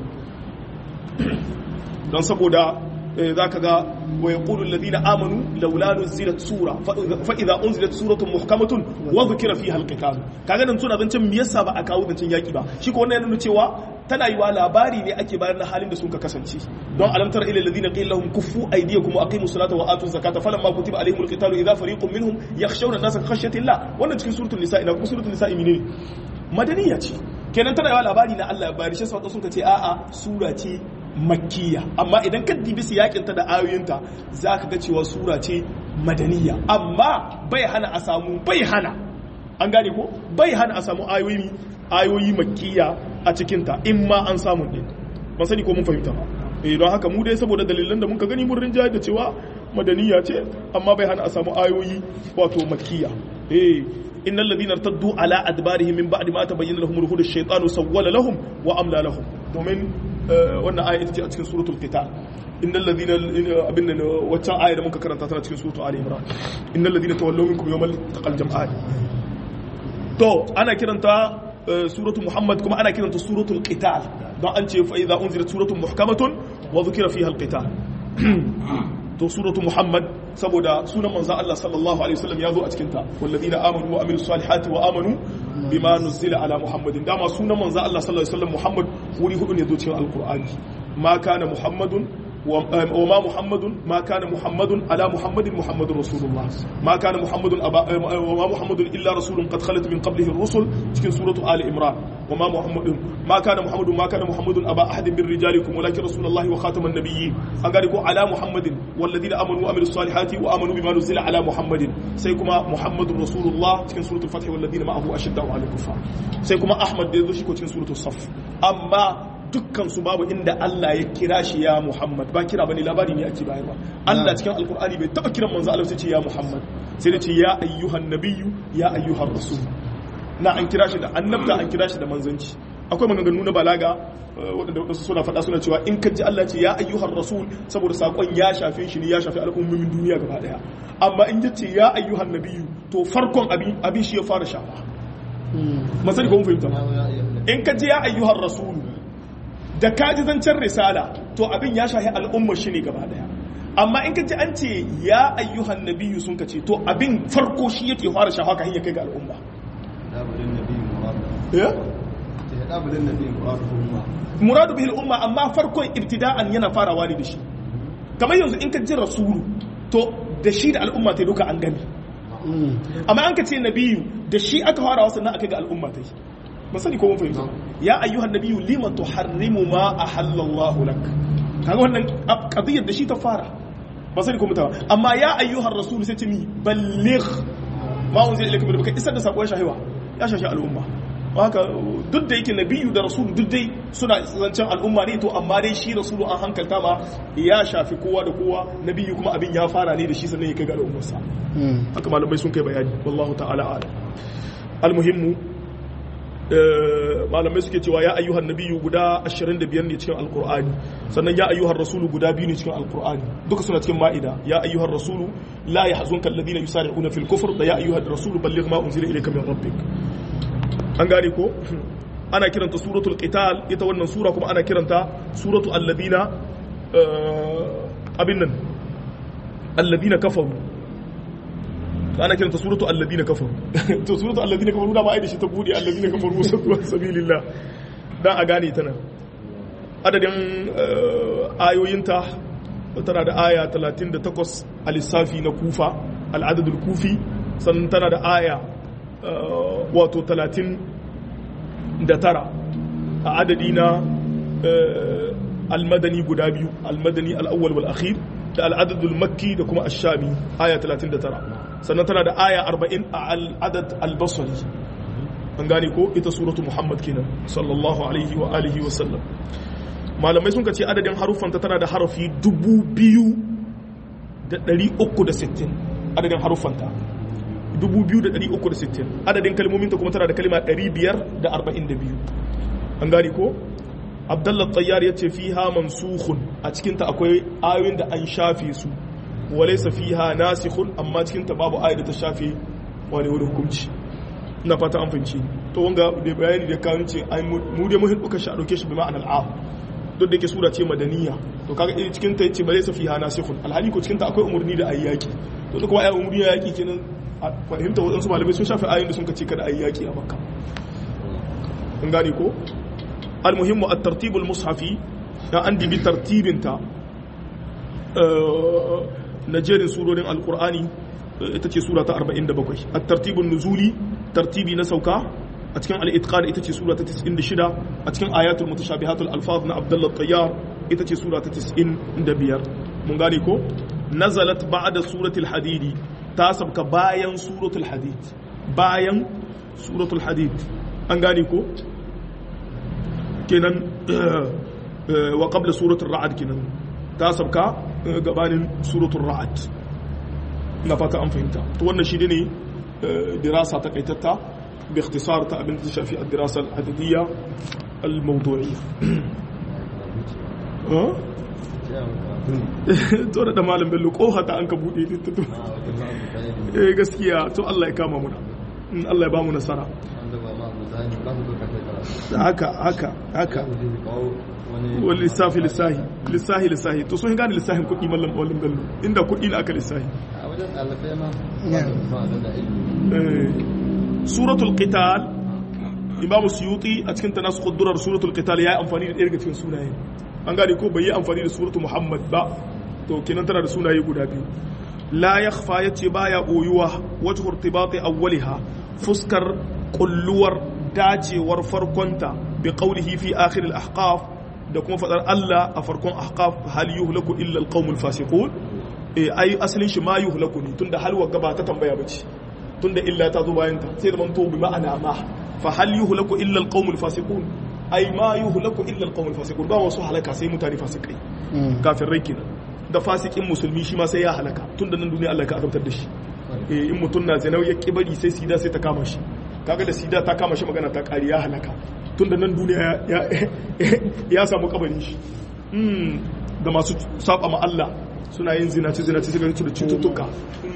don saboda za ka ga wa ya ƙulun ladina amanu laula nuzilat sura fa idza unzilat suratun muhkamatun wa dhukira fiha alqital kaga nan suna zancen me yasa ba a kawo zancen yaki ba shi ko wannan yana nuna cewa tana yiwa labari ne ake bayar na halin da sun ka kasance don alamtar ila alladhina qila lahum kuffu aydiyakum wa aqimus salata wa atuz zakata falamma kutiba alaihimul qitalu idza fariqun minhum yakhshawna an-nasa ka khashyati Allah wannan cikin suratul nisa ina kuma suratul nisa ne madaniya ce kenan tana yiwa labari na Allah bari shi sauka sun ka ce a'a sura ce makkiya amma idan ka dibi siyakinta da ayoyinta za ka ga cewa sura ce madaniya amma bai hana a samu bai hana an gane ko bai hana a samu ayoyi ayoyi makkiya a cikinta in ma an samu ɗin ban sani ko mun fahimta ba eh don haka mu dai saboda dalilan da muka gani mun rinjaye da cewa madaniya ce amma bai hana a samu ayoyi wato makkiya eh innal ladina irtaddu ala adbarihim min ba'di ma tabayyana lahum ruhul ash-shaytanu sawwala lahum wa amla lahum domin wannan aya ita ce a cikin suratul qital innal ladina abin nan waccan aya da muka karanta tana cikin suratul ali imran innal ladina tawallaw minkum yawmal taqal jam'an to ana kiranta suratul muhammad kuma ana kiranta suratul qital don an ce fa idza unzilat suratul muhkamatun wa dhukira fiha al-qital to suratu muhammad saboda sunan manzon Allah sallallahu alaihi wasallam ya zo a cikin ta walladina amanu wa amilus salihati wa amanu bima nuzila ala muhammadin dama sunan manzon Allah sallallahu alaihi wasallam muhammad wuri hudu ne zo cikin alqur'ani ma kana muhammadun وما محمد ما كان محمد على محمد محمد رسول الله ما كان محمد أبا وما محمد إلا رسول قد خلت من قبله الرسل في سورة آل إمران وما محمد ما كان محمد ما كان محمد أبا أحد من رجالكم ولكن رسول الله وخاتم النبيين أنقالكم على محمد والذين آمنوا وعملوا الصالحات وآمنوا بما نزل على محمد سيكما محمد رسول الله في سورة الفتح والذين معه أشداء على الكفار سيكما أحمد دي في سورة الصف أما dukkan su babu inda Allah ya kira shi ya Muhammad ba kira bane labari ne ake bayarwa Allah cikin alkur'ani bai taba kiran manzo Allah sai ce ya Muhammad sai da ce ya ayyuhan nabiyyu ya ayyuhan rasul na an kira shi da annabta an kira shi da manzanci akwai maganganu na balaga waɗanda waɗansu suna faɗa suna cewa in ka ji Allah ce ya ayyuhan rasul saboda sakon ya shafe shi ne ya shafe al'ummomin duniya gaba daya amma in ya ce ya ayyuhan nabiyyu to farkon abin abin shi ya fara shafa masani ko mun fahimta in ka ji ya ayyuhan rasul da kaji zancen risala to abin ya shahi al'ummar shi ne gaba daya amma in ka ji an ce ya ayyuhan nabiyyu sun ka ce to abin farko shi yake fara shafa ka hanyar kai ga al'umma muradu bihil umma amma farkon ibtida'an yana farawa ne da shi kamar yanzu in ka ji rasulu to da shi da al'umma ta duka an gani amma an ka ce nabiyu da shi aka fara wasu nan aka ga al'umma ta yi ba sani ko mun fahimta ya ayyuhan nabiyyu lima tuharrimu ma ahallallahu lak kaga wannan qadiyar da shi ta fara ba sani ko mutawa amma ya ayyuhan rasul sai ce mi balligh ma unzila ilayka min rabbika isar da sako ya shahiwa ya shashi al'umma haka duk da yake nabiyyu da rasul duk dai suna zancen al'umma ne to amma dai shi rasulu an hankalta ma ya shafi kowa da kowa nabiyyu kuma abin ya fara ne da shi sannan ya kai ga al'ummarsa haka malamai sun kai bayani wallahu ta'ala a'lam almuhimmu malamai suke cewa ya ayyuhan nabiyyu guda 25 ne cikin alkur'ani sannan ya ayyuhan rasulu guda biyu ne cikin alkur'ani duka suna cikin ma'ida ya ayyuhan rasulu la yahzunka alladhina yusari'una fil kufr da ya ayyuhan rasulu balligh ma unzila ilayka min rabbik an gane ko ana kiranta suratul qital ita wannan sura kuma ana kiranta suratu alladhina abin nan alladhina kafaru ana kiranta suratu alladhina kafaru to suratu alladhina kafaru da ba ai da shi ta bude alladhina kafaru wasu sabilillah dan a gane ta nan adadin ayoyinta tana da aya 38 a lissafi na kufa al'adadul kufi sannan tana da aya wato 39 a adadi na almadani guda biyu almadani al'awwal wal akhir da al'adadul makki da kuma ashami aya 39 sannan tana da aya 40 a al'adad al-basri an gane ko ita suratu muhammad kenan sallallahu alaihi wa alihi wa sallam malamai sun ce adadin haruffanta tana da harafi 2360 adadin haruffanta 2360 adadin kalmominta kuma tana da kalma 542 an gane ko abdullah tayyar ya ce fiha mansukhun a cikinta akwai ayoyin da an shafe su walaysa fiha nasikhun amma cikinta babu ayat da ta shafe wani wani hukunci ina fata an fahimci to wanga da bayani da kawo ce ai mu dai muhin duka shi a dauke shi bi ma'anar a duk da yake sura ce madaniya to kaga eh cikin ta yace ba zai fiha nasikhun alhali ko cikin ta akwai umurni da ayyaki to duk wa'ayi umurni da yaki kenan fahimta wadansu malamai sun shafe ayoyin da sun kace kada ayyaki a makka kun gane ko المهم الترتيب المصحفي عندي بترتيب انت نجيرين سورة القرآن itace sura ta 47 at-tartib an-nuzuli tartibi na sauka a cikin al-itqan ita ce sura ta 96 a cikin ayatul mutashabihatul alfaz na Abdullah Tayyar ita ce sura ta 95 mun gane ko nazalat ba'da suratul hadidi ta sabka bayan suratul hadid bayan suratul hadid an gane ko kenan wa qabla suratul ra'd kenan ta sabka gabanin suratul ra'd na fata an fahimta to wannan shi ne dirasa ta kaitatta bi ikhtisar ta abin da shafi ad-dirasa al-adadiyya al-mawdu'iyya to da malam bello koha ta an ka bude ta eh gaskiya to Allah ya kama muna Allah ya ba mu nasara haka haka haka wani lissafi lissahi lissahi lissahi to sun gane lissahin kuɗi mallam mallam bello inda kuɗi na aka lissahi suratul qital imamu suyuti a cikin tanasukh durar suratul qital ya yi amfani da ɗaya daga cikin sunaye an gane ko bai yi amfani da suratul muhammad ba to kenan tana da sunaye guda biyu la yakhfa yace baya boyuwa wajhu irtibati awwaliha fuskar kulluwar dacewar farkonta bi qawlihi fi akhir al-ahqaf da kuma fadar Allah a farkon ahqaf hal yuhlaku illa al-qaumul fasiqun eh ai asalin shi ma yuhlaku ne tunda halwa gaba ta tambaya bace tunda illa ta zo bayan ta sai da manto bi ma'ana ma fa hal yuhlaku illa al-qaumul fasiqun ai ma yuhlaku illa al-qaumul fasiqun ba wasu halaka sai mutane fasikai kafirai kenan da fasikin musulmi shi ma sai ya halaka tunda nan duniya Allah ka azabtar da shi eh in mutun na zinau ya kibari sai sida sai ta kama shi kaga da sida ta kama shi magana ta kari ya halaka tunda nan duniya ya samu kabarin shi da masu saba ma Allah suna yin zinaci zinaci sai ganin da cututtuka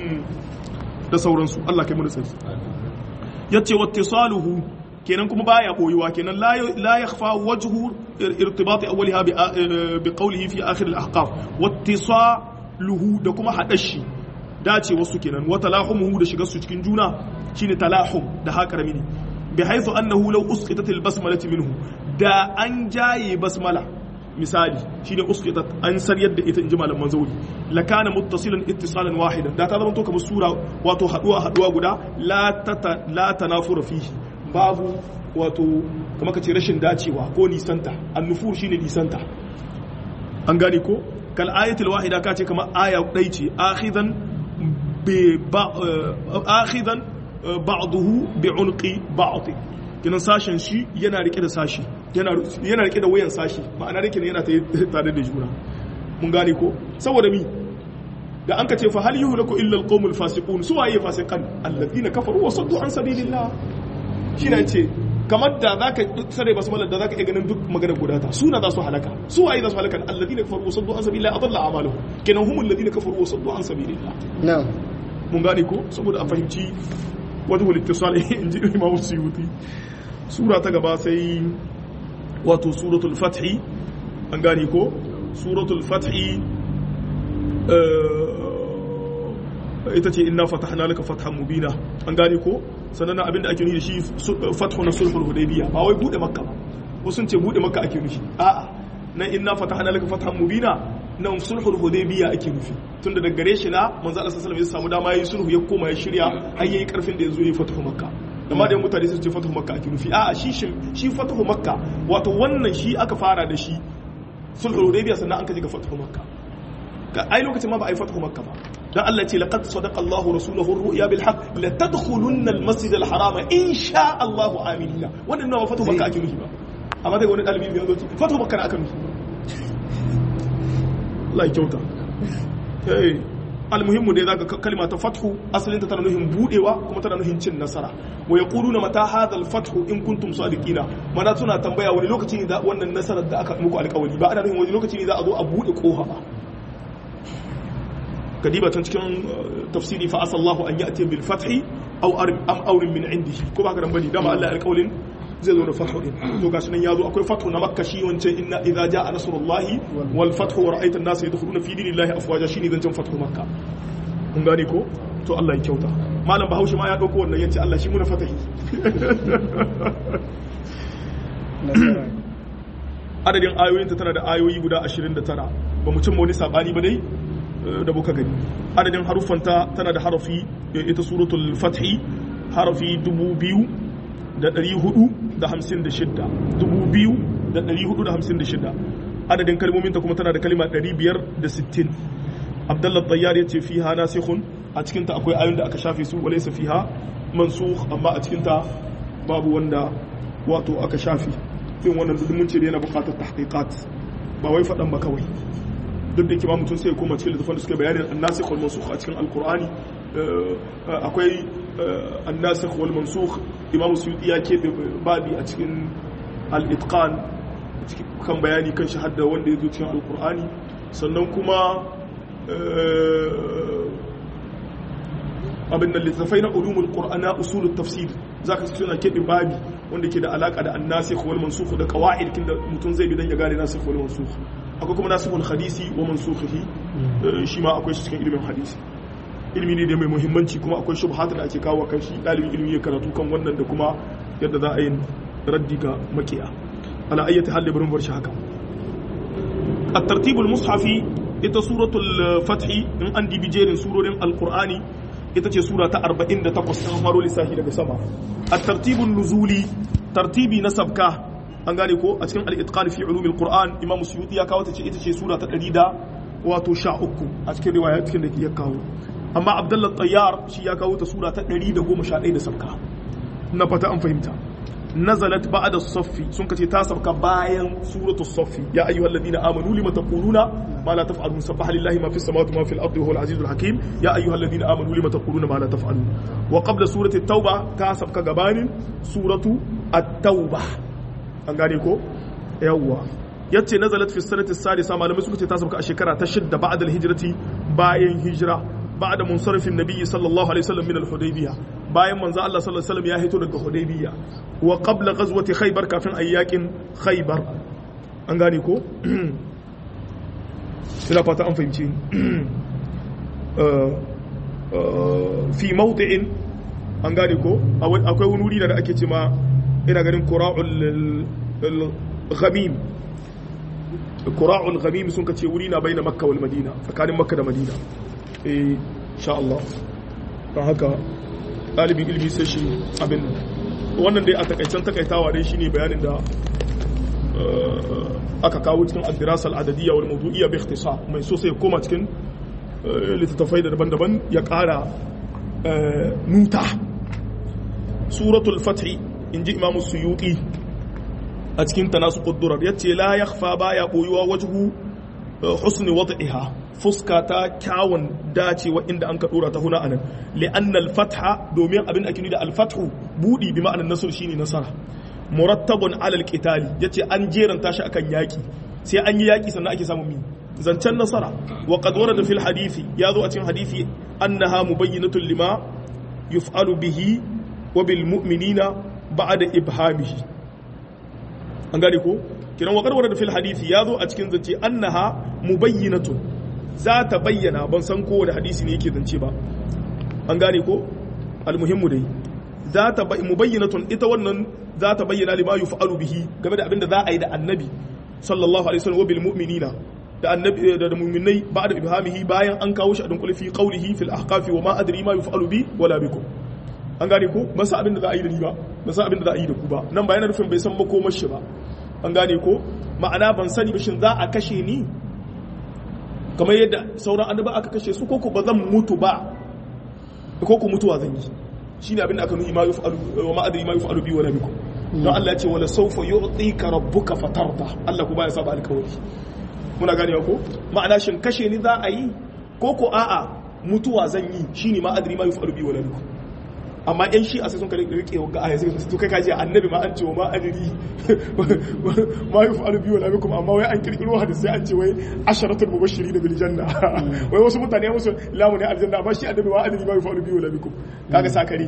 da sauransu Allah kai mu da tsari yace wattisaluhu kenan kuma baya boyuwa kenan la yakhfa wajhu irtibati awwaliha bi qawlihi fi akhir al-ahqaf wattisaluhu da kuma hadashi dace wasu kenan wa talahumuhu da shigar su cikin juna shine talahum da haka ramini bi haythu annahu law usqitat al-basmalati minhu da an jaye basmala misali shine usqitat an saryar da ita inji malaman zauri la kana muttasilan ittisalan wahidan da ta zama to kamar sura wato haduwa haduwa guda la tata la tanafura fihi babu wato kamar kace rashin dacewa ko nisanta annufur shine nisanta an gane ko kal ayatul wahida kace kamar aya dai ce akhidan bi akhidan ba'dahu bi unqi ba'd kinan sashen shi yana rike da sashi yana rike da wayan sashi ma'ana rike yana tare da juna mun gane ko saboda mi da an ka ce fa hal yuhlaku illa alqawmul fasiqun su waye fasiqan alladhina kafaru wa saddu an sabilillah shi ne ce kamar da zaka sare basmala da zaka iya ganin duk magana guda ta suna za su halaka su waye za su halaka alladina kafaru wa saddu an sabilillah adalla a'maluhum kenan humul ladina kafaru wa saddu an sabilillah na'am mun gane ko saboda a fahimci wajhul ittisal in ji Imam Suyuti sura ta gaba sai wato suratul fathi an gane ko suratul fathi ita ce inna fatahna laka fathan mubina an gane ko sannan abinda ake nufi da shi fathu na sulhul hudaybiya ba wai bude makka ba wasu sun ce bude makka ake nufi a'a nan inna fatahna laka fathan mubina nan sulhul hudaybiya ake nufi tunda daga gare shi na manzo Allah sallallahu alaihi wasallam ya samu dama yayi sulhu ya koma ya shirya har yayi karfin da yazo yayi fathu makka amma da mutane sun ce fathu makka ake nufi a'a shi shi fathu makka wato wannan shi aka fara da shi sulhul hudaybiya sannan an kaje ga fathu makka ga ai lokacin ma ba a yi fathu makka ba dan Allah ce laqad sadaqa Allah rasuluhu ar-ru'ya bil haqq la tadkhulunna al-masjid al-haram in sha Allah aminina wannan nawa fathu makka ake nufi ba amma dai wani dalibi bai zo ce fathu makka aka nufi Allah ya kyauta eh almuhimmu dai zaka kalma ta fathu asalin ta tana nuhin budewa kuma tana nuhin cin nasara wa yaquluna mata hadha al-fathu in kuntum sadiqina mana suna tambaya wani lokaci ne da wannan nasarar da aka muku alƙawari ba ana nuhin wani lokaci ne za a zo a bude kofa ba kadiba tan cikin tafsiri fa asallahu an ya'ti bil fathi aw am awrin min indihi ko ba ka dan bane dama Allah alƙawlin zai zo da fathu din to gashi nan yazo akwai fathu na makka shi wancan inna idza jaa nasrullahi wal fathu wa ra'aita an-nasa yadkhuluna fi dinillahi afwaja shine zancen fathu makka kun gane ko to Allah ya kyauta malam bahaushe ma ya dauko wannan yace Allah shi muna fatahi adadin ayoyinta tana da ayoyi guda 29 ba mu cimma wani sabani ba dai da muka gani adadin haruffanta tana da harafi ita suratul fathi harafi dubu biyu da ɗari hudu da hamsin da shidda dubu biyu da ɗari hudu da hamsin da shidda adadin kalmominta kuma tana da kalima ɗari biyar da sittin abdallah tayyar ya ce fiha nasikhun a cikinta akwai ayoyin da aka shafe su walaysa fiha mansukh amma a cikinta babu wanda wato aka shafe fin wannan duk mun ce da yana buƙatar tahqiqat ba wai faɗan ba kawai duk da kima mutum sai koma cikin littafin da suka bayanin annasikh wal mansukh a cikin alqur'ani akwai annasikh wal mansukh imamu suyuti ya keɓe babi a cikin al-itqan kan bayani kan shahada wanda ya zo cikin alqur'ani sannan kuma abin da littafai na ulumul qur'ana usulut tafsir zaka suna keɓe babi wanda ke da alaka da annasikh wal mansukh da qawaid kin da mutum zai bi dan ya gane nasikh wal mansukh akwai kuma nasihul hadisi wa mansukhihi shi ma akwai shi cikin ilimin hadisi ilimi ne da mai muhimmanci kuma akwai shubhat da ake kawo kan shi dalibin ilimi ya karatu kan wannan da kuma yadda za a yi raddi ga makiya ala ayyati hal barin bar shi haka at-tartibul mushafi ita suratul fathi in an dibi jerin surorin alqur'ani ita ce sura ta 48 ta faro lissafi daga sama at-tartibun nuzuli tartibi na sabka an gane ko a cikin al-itqan fi ulumil qur'an imam suyuti ya kawo ta ce ita ce sura ta 100 da wato 13 a cikin riwaya cikin da ya kawo amma abdullah tayyar shi ya kawo ta sura ta 111 da sabka na fata an fahimta nazalat ba'da as-saffi sun kace ta sabka bayan suratu as-saffi ya ayyuhal ladina amanu lima taquluna ma la taf'alun sabbaha lillahi ma fis samawati ma fil ardi wa huwal azizul hakim ya ayyuhal ladina amanu lima taquluna ma la taf'alun wa qabla surati at-tauba ta sabka gabanin suratu at-tauba an gane ko yawwa yace nazalat fi sanati sadisa malamai suka ce ta sauka a shekara ta shidda ba'da al-hijrati bayan hijira ba'da munsarifin nabiyyi sallallahu alaihi wasallam min al-hudaybiyah bayan manzo Allah sallallahu alaihi wasallam ya hito daga hudaybiyah wa qabla ghazwati khaybar kafin ayyakin khaybar an gane ko ina fata an fahimci fi mawdi'in an gane ko akwai wani wuri da ake ce ma ina ganin kura'ul ghamim kura'ul ghamim sun kace wuri na baina makka wal madina tsakanin makka da madina eh insha Allah don haka dalibin ilimi sai shi abin wannan dai a takaicen takaitawa dai shine bayanin da aka kawo cikin ad-dirasa al-adadiyya wal mawdu'iyya bi ikhtisar mai so sai koma cikin littattafai da daban-daban ya kara nuta suratul fathi in ji imamu suyuti a cikin ta nasu ƙuddurar ya ce la ya ba ya ɓoyuwa wajihu husni wad'iha fuska ta kyawun dacewa inda an ka ɗora ta huna anan li'annal fatha domin abin ake da alfathu buɗi bi ma'anar nasar shine nasara murattabun alal qitali yace an jeranta shi akan yaki sai an yi yaki sannan ake samun mi zancen nasara wa qad warada fil hadisi yazo a cikin hadisi annaha mubayyinatun lima yuf'alu bihi wa bil mu'minina ba'da ibhamihi an gane ko kiran wa qad warada fil hadisi yazo a cikin zance annaha mubayyinatun za ta bayyana ban san kowane hadisi ne yake zance ba an gane ko almuhimmu dai za ta mubayyinatun ita wannan za ta bayyana lima yuf'alu bihi game da abinda za a yi da annabi sallallahu alaihi wasallam wa bil mu'minina da annabi da mu'minai ba'da ibhamihi bayan an kawo shi a dunkule fi qawlihi fil ahqafi wa ma adri ma yuf'alu bi wala bikum an gane ko ba sa abinda za a yi da ni ba ba sa abinda za a yi da ku ba nan ba yana nufin bai san makomar shi ba an gane ko ma'ana ban sani ba shin za a kashe ni kamar yadda sauran annaba aka kashe su koko ba zan mutu ba koko mutuwa zan yi shine abin da aka nuhi ma yuf'alu wa ma adri ma yuf'alu bi wala bikum don Allah ya ce wala sawfa yu'tika rabbuka fatarda Allah ku baya saba alkawari muna gane ko ma'ana shin kashe ni za a yi koko a'a mutuwa zan yi shine ma adri ma yuf'alu bi wala bikum amma yan shi a sai sun kare rike ga aya sai su kai kaji annabi ma an ce wa ma adri ma yuf'alu bi wala bikum amma wai an kirkiro hadisi sai an ce wai asharatul mubashirin bil janna wai wasu mutane musu lamu ne aljanna amma shi annabi ma adri ma yuf'alu bi wala bikum kaga sakari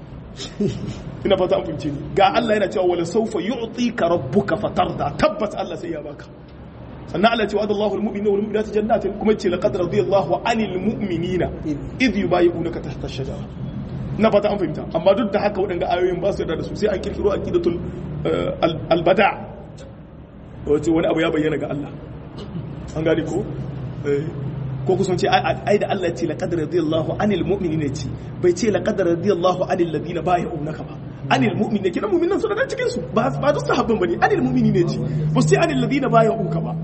ina fata an fahimce ni ga Allah yana cewa wala sawfa yu'tika rabbuka fatarda tabbas Allah sai ya baka sannan Allah ce wa Allahu al-mu'minina wal mu'minati jannatin kuma ce laqad radiyallahu 'anil mu'minina idh yubayyi'unaka tahta ash-shajara na fata an fahimta amma duk da haka waɗanda ayoyin ba su yarda da su sai an kirkiro aqidatul albada wace wani abu ya bayyana ga Allah an gane ko ko kusan ce ai da Allah ce laqad radiyallahu anil mu'minina ce bai ce laqad radiyallahu anil ladina bay'unaka ba anil mu'minina kina mu'minan su da cikin su ba ba duk sahabban bane anil mu'minina ce ba su ce anil ladina bay'unka ba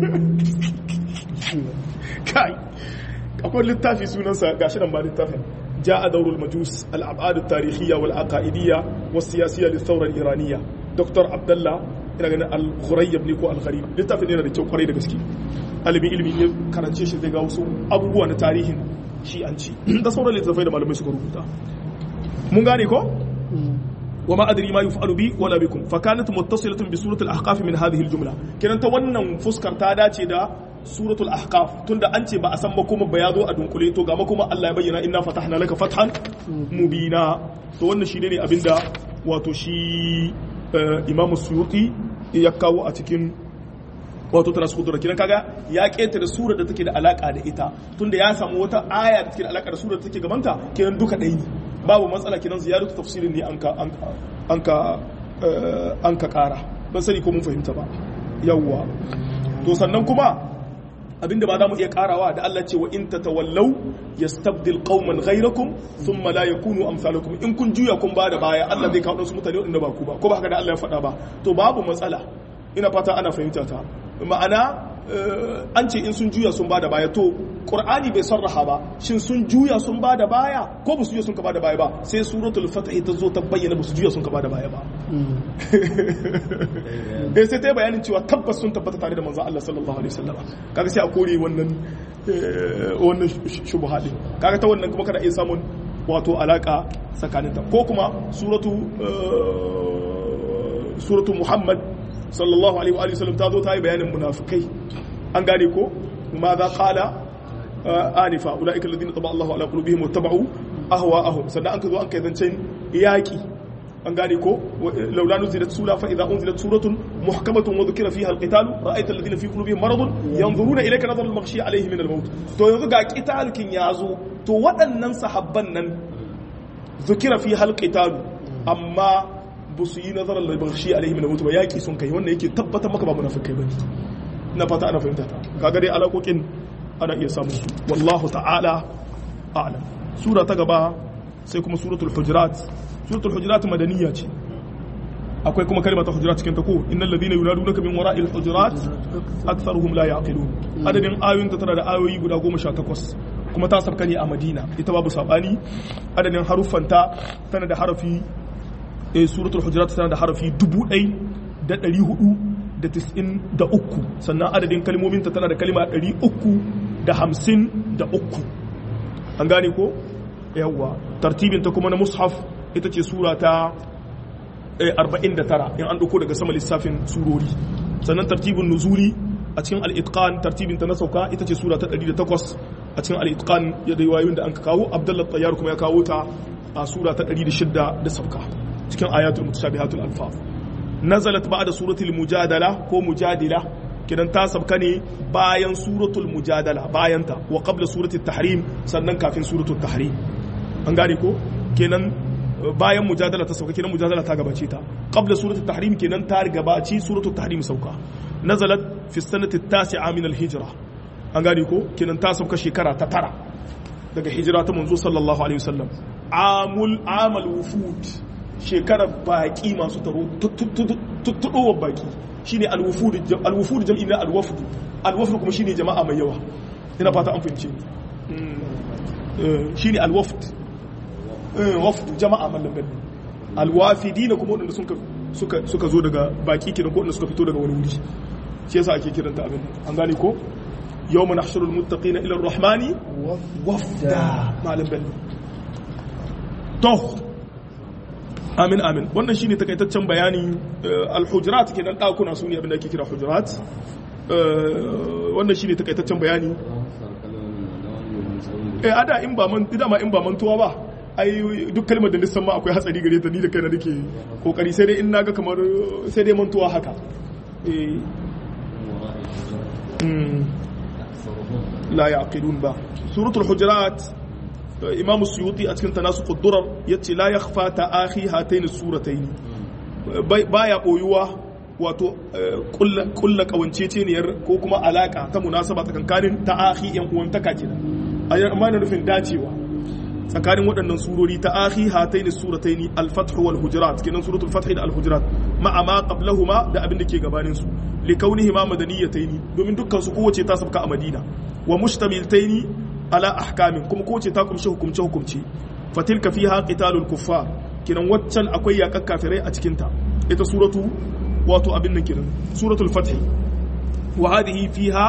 kai akwai littafi sunansa gashi nan ba littafin جاء دور المجوس الأبعاد التاريخية والعقائدية والسياسية للثورة الإيرانية دكتور عبد الله ina ganin al-khurayyab ne ko al-gharib littafin yana da kyau kwarai da gaske alimin ilimi ne karance shi zai ga wasu abubuwa na tarihin shi'anci da sauran littafai da malamai suka rubuta mun gane ko wa ma adri ma yuf'alu bi wala bikum fa kanat muttasilatun bi surati al-ahqaf min hadhihi al-jumla kiran ta wannan fuskar ta dace da suratul ahqaf tunda an ce ba a san makoma ba ya zo a dunkule to ga makoma Allah ya bayyana inna fatahna laka fathan mubina to wannan shi ne abinda wato shi Imam Suyuti ya kawo a cikin wato tana su da kiran kaga ya ketare sura da take da alaka da ita tunda ya samu wata aya da take da alaka da sura da take gabanta kiran duka ɗaya ne babu matsala kiran ziyaratu tafsirin ne an ka an ka an ka kara ban sani ko mun fahimta ba yawwa to sannan kuma abinda ba za mu iya karawa da Allah ce wa in tatawallaw yastabdil qauman ghayrakum thumma la yakunu amsalakum in kun juya kun bada baya Allah zai kawo su mutane wanda ba ku ba ko ba haka da Allah ya faɗa ba to babu matsala ina fata ana fahimta ta ma'ana an ce in sun juya sun bada baya to qur'ani bai sarraha ba shin sun juya sun bada baya ko ba su juya sun ka bada baya ba sai suratul fatah ta zo ta bayyana ba su juya sun ka bada baya ba eh sai ta bayanin cewa tabbas sun tabbata tare da manzon Allah sallallahu alaihi wasallam kaga sai a kore wannan wannan shubha din kaga ta wannan kuma kada iya samun wato alaka tsakaninta ko kuma suratu suratu muhammad sallallahu alaihi wa sallam ta zo ta yi bayanin munafikai an gane ko ma za qala anifa ulaika alladhina taba Allahu ala qulubihim wattaba'u ahwa'ahum sannan an ka zo an kai zancen yaki an gane ko laula nuzilat sura fa idza unzilat suratun muhkamatun wa dhukira fiha alqital ra'aita alladhina fi qulubihim maradun yanzuruna ilayka nadhara almaghshi alayhi min almaut to yanzu ga qitalkin yazo to waɗannan sahabban nan dhukira fiha alqital amma ba su yi nazarar labarshi alaihi min mutu ba yaki sun kai wannan yake tabbatar maka ba munafikai bane ina fata ana fahimta ta kaga dai alaƙoƙin ana iya samun su wallahu ta'ala a'lam sura ta gaba sai kuma suratul hujurat suratul hujurat madaniya ce akwai kuma kalmar hujurat cikin ta ko innal ladina yunadunaka min wara'il hujurat aktharuhum la yaqilun adadin ayoyin ta tana da ayoyi guda 18 kuma ta sabka ne a Madina ita babu sabani adadin haruffanta tana da harafi eh suratul hujurat tana da harafi 1493 sannan adadin kalmomin ta tana da kalma 353 an gane ko yawwa tartibin ta kuma na mushaf ita ce sura ta 49 in an dauko daga sama lissafin surori sannan tartibin nuzuli a cikin al-itqan tartibin ta na sauka ita ce sura ta 108 a cikin al-itqan ya da wayoyin da an kawo abdullah tayyar kuma ya kawo ta a sura ta 106 da sauka cikin ayatul mutashabihatul alfaz nazalat ba'da suratul mujadala ko mujadila kidan ta sabka ne bayan suratul mujadala bayan ta wa qabla suratul tahrim sannan kafin suratul tahrim an gane ko kenan bayan mujadala ta sauka kenan mujadala ta gabace ta qabla suratul tahrim kenan ta gabaci suratul tahrim sauka nazalat fi sanati tasi'a min al-hijra an gane ko kenan ta sauka shekara ta tara daga hijira ta manzo sallallahu alaihi wasallam amul amal wufud shekarar baki masu taro tuttudowar baki shine al-wufud al-wufud jam'i na al-wafd al-wafd kuma shine jama'a mai yawa ina fata an fahimce shine al-wafd wafd jama'a mallan bello al-wafidina kuma wadanda suka suka zo daga baki kenan ko wadanda suka fito daga wani wuri shi yasa ake kiranta abin an gane ko yawma nahshurul muttaqina ila ar-rahmani wafda malam bello to amin amin wannan shine takaitaccen bayani al-hujurat kenan dakuna su ne abin da ake kira hujurat wannan shine takaitaccen bayani eh ada in ba man dama in ba mantuwa ba ai duk kalmar da nisan ma akwai hatsari gare ta ni da kaina nake kokari sai dai in naga kamar sai dai mantuwa haka eh la yaqilun ba suratul hujurat imam suyuti a cikin tanasuq ad-durar yace la yakhfa ta'akhi hatayn as-suratayn baya boyuwa wato kulla kawanceceniyar ko kuma alaka ta munasaba tsakankanin ta'akhi yan uwan taka kenan amma na nufin dacewa tsakanin waɗannan surori ta akhi hataini surataini al-fath wal hujurat kenan suratul fath da al-hujurat ma'a ma qablahuma da abin da ke gabanin su li kaunihima madaniyataini domin dukkan su kowace ta sabka a Madina wa mustamiltaini ala ahkamin kuma kowace ta kumshi hukumce hukumce fatilka fiha qitalul kuffar kenan waccan akwai yakan kafirai a cikin ta ita suratu wato abin nan kenan suratul fath wa hadhihi fiha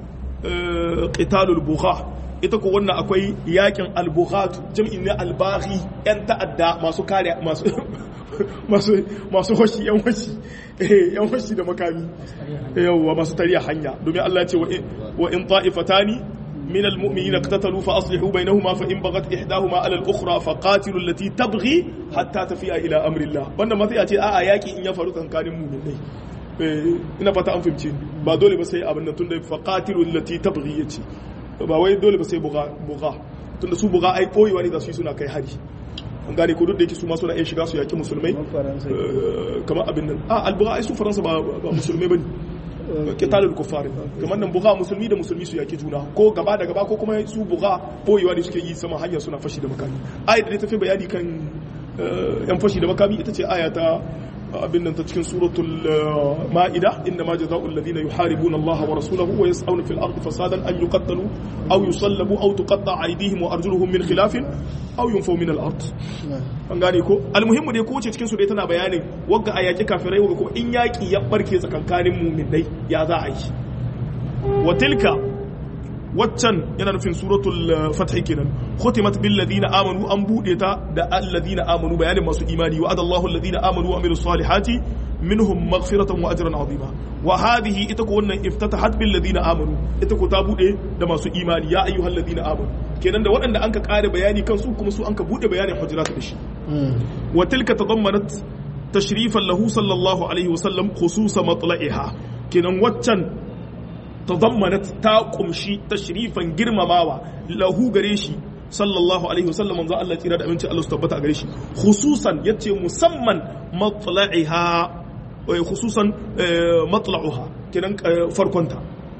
qitalul bugha ita ko wannan akwai yakin albughatu jam'in ne albaghi yan ta'adda masu kare masu masu masu hoshi yan hoshi eh yan hoshi da makami yawa masu tariya hanya domin Allah ya ce wa in ta'ifatani من المؤمنين اقتتلوا فأصلحوا بينهما فإن بغت إحداهما على الأخرى فقاتلوا التي تبغي حتى تفيء إلى أمر الله wannan ma sai a ce a'a yaki in ya faru tsakanin mu'minai ina fata an fahimci ba dole ba sai abin nan tunda faqatilu allati tabghi yace ba wai dole ba sai buga buga tunda su buga ai koyewa ne da su suna kai hari an gane ko duk da yake su ma suna iya shiga su yaki musulmai kamar abin nan a albuga ai su faransa ba musulmai bane kitalul kuffar kamar nan buga musulmi da musulmi su yaki juna ko gaba da gaba ko kuma su buga koyewa ne suke yi sama hanya suna fashi da makami ayat da ta fi bayani kan yan fashi da makami ita ce aya ta abin nan ta cikin suratul ma'ida inna ma jazaa'ul ladina yuharibuna Allah wa rasulahu wa yas'una fil ardi fasadan an yuqattalu aw yusallabu aw tuqatta aydihim wa arjuluhum min khilafin aw yunfaw min al ard an gane ko almuhimmu dai ko ce cikin su dai tana bayanin wagga ayaki kafirai wagga kuma in yaki ya barke tsakankanin mu'minai ya za a yi wa tilka waccan yana nufin suratul fath kenan khutimat bil ladina amanu an bude ta da alladina amanu bayanin masu imani wa adallahu alladina amanu wa amilus salihati minhum maghfiratan wa ajran azima wa hadhihi ita ko wannan iftatahat bil ladina amanu ita ko ta bude da masu imani ya ayyuhal ladina amanu kenan da waɗanda an ka kare bayani kansu kuma su an ka bude bayanin hujurat da shi wa tilka tadammanat tashrifan lahu sallallahu alaihi wasallam khususa matla'iha kenan waccan tadammanat ta kumshi tashrifan girmamawa lahu gare shi sallallahu alaihi wasallam manzo Allah tsira da aminci Allah su tabbata a gare shi khususan yace musamman matla'iha wa khususan matla'uha kenan farkonta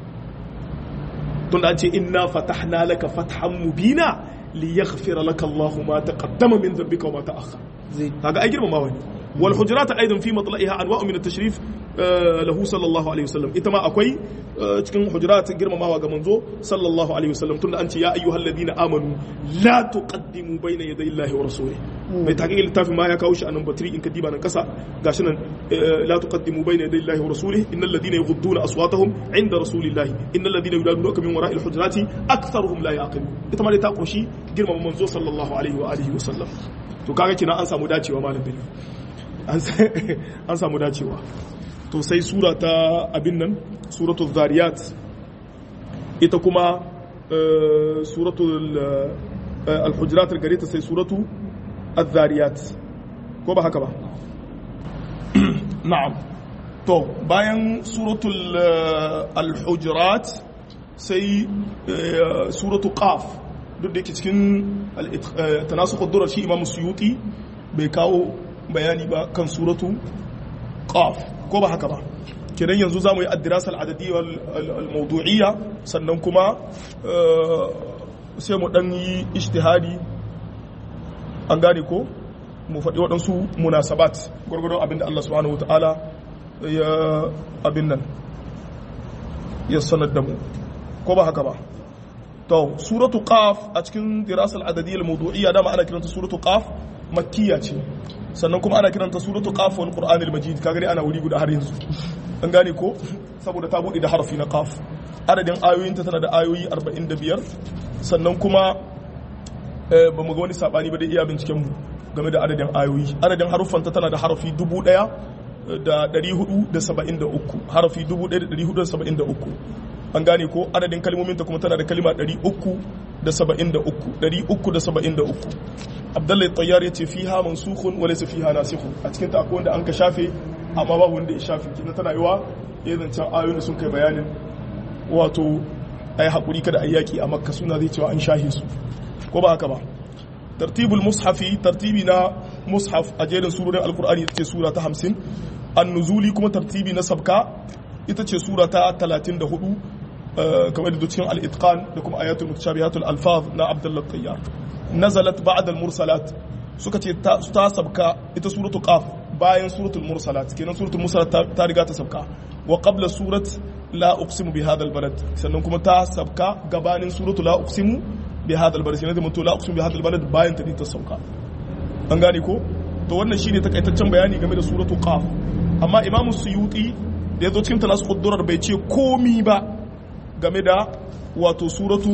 tunda an ce inna fatahna laka fathan mubina liyaghfira laka Allah ma taqaddama min dhanbika wa ma ta'akhkhara kaga ai girmamawa ne wal hujurat aidan fi matla'iha anwa'u min at-tashrif lahu sallallahu alaihi wasallam ita ma akwai cikin hujurat girmamawa ga manzo sallallahu alaihi wasallam tunda an ce ya ayyuhal ladina amanu la tuqaddimu bayna yaday Allahi wa rasulih mai taqiqil littafin ma ya kawo shi anan batri in kadiba nan kasa gashi nan la tuqaddimu bayna yaday Allahi wa rasulih innal ladina yughudduna aswatahum inda rasulillahi innal ladina yudadunaka min wara'il hujurati aktharuhum la yaqilun ita ma dai ta kunshi girmama manzo sallallahu alaihi wa alihi wasallam to kaga kina an samu dacewa malam billah an samu dacewa to sai sura ta abin nan suratul zariyat ita kuma suratul al-hujurat gare ta sai suratu az-zariyat ko ba haka ba na'am to bayan suratul al-hujurat sai suratul qaf duk da yake cikin tanasukh ad-durar shi imam suyuti bai kawo bayani ba kan suratu qaf ko ba haka ba kenan yanzu za mu yi addirasal adadiyya al-mawdu'iyya sannan kuma sai mu dan yi ijtihadi an gane ko mu faɗi waɗansu munasabat gwargwadon abinda Allah subhanahu wata'ala ya abin nan ya sanar da mu ko ba haka ba to suratu qaf a cikin dirasal adadiyya al-mawdu'iyya dama ana kiranta suratu qaf makkiya ce sannan kuma ana kiranta suratu qaf wal qur'anil majid kaga dai ana wuri guda har yanzu an gane ko saboda ta bude da harfi na qaf adadin ayoyinta tana da ayoyi 45 sannan kuma ba mu ga wani sabani ba da iya binciken mu game da adadin ayoyi adadin haruffanta tana da harafi 1000 da 473 harafi 1473 an gane ko adadin kalmominta kuma tana da kalima 373 373 abdullahi tayyar ya ce fiha mansukhun wa laysa fiha nasikhun a cikin ta akwai wanda an ka shafe amma babu wanda ya shafe kina tana yiwa ya zancen ayoyin da sun kai bayanin wato ai hakuri kada ayi yaki a makka suna zai cewa an shahe su ko ba haka ba tartibul mushafi tartibi na mushaf a jerin surorin alkur'ani ita ce sura ta 50 an-nuzuli kuma tartibi na sabka ita ce sura ta 34 kamar da cikin al-itqan da kuma ayatul mutashabihatul alfaz na abdullah tayyar nazalat ba'da al-mursalat suka ce ta sabka ita suratu qaf bayan suratul mursalat kenan suratul mursalat ta riga ta sabka wa qabla surat la uqsimu bi hadha al-balad sannan kuma ta sabka gabanin suratu la uqsimu bi hadha al-balad sai da mutu la uqsimu bi hadha al-balad bayan ta ta sauka an gane ko to wannan shine takaitaccen bayani game da suratu qaf amma imam suyuti da yazo cikin tanasukh durar bai ce komi ba game da wato suratu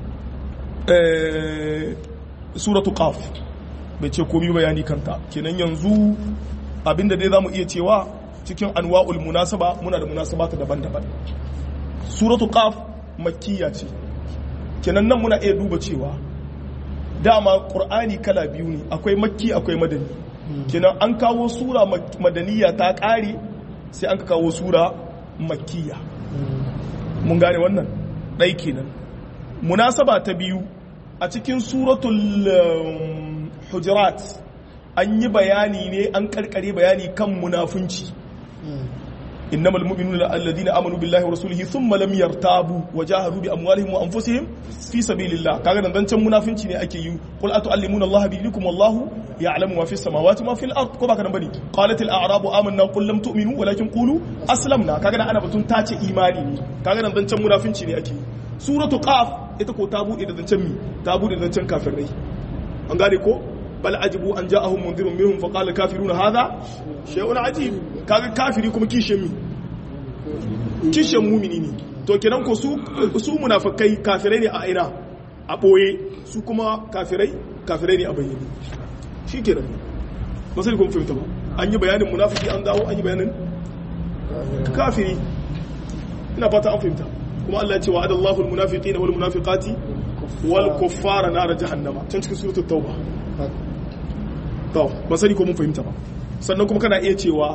suratu qaf bai ce komi bayani kanta kenan yanzu abinda dai zamu iya cewa cikin anwa'ul munasaba muna da munasabata daban-daban suratu qaf makkiya ce kenan nan muna iya duba cewa dama qur'ani kala biyu ne akwai makki akwai madani kenan an kawo sura madaniya ta kare sai an kawo sura makkiya mun gane wannan ɗai kenan munasaba ta biyu a cikin suratul hujurat an yi bayani ne an karkare bayani kan munafunci innamal mu'minuna alladhina amanu billahi wa rasulihi thumma lam yartabu wa jahadu bi amwalihim wa anfusihim fi sabilillah kaga dan zancan munafunci ne ake yi qul atu'allimuna allaha bi dinikum wallahu ya'lamu ma fis samawati ma fil ard ko baka nan bane qalat al a'rabu amanna qul lam tu'minu walakin qulu aslamna kaga ana batun tace imani ne kaga dan zancan munafunci ne ake yi suratu qaf ita ko ta bude da zancen mi ta bude da zancen kafirai an gane ko bal ajibu an ja'ahum mundirun minhum fa qala kafiruna hadha shay'un ajib kaga kafiri kuma kishin mi kishin mumini ne to kenan ko su su munafikai kafirai ne a aina a boye su kuma kafirai kafirai ne a bayyane shikenan ba sai kun fahimta ba an yi bayanin munafiki an dawo an yi bayanin kafiri ina fata an fahimta kuma Allah ya ce wa'ada Allahu al-munafiqina wal munafiqati wal kuffara nar jahannama can cikin suratul tauba to ba sani ko mun fahimta ba sannan kuma kana iya cewa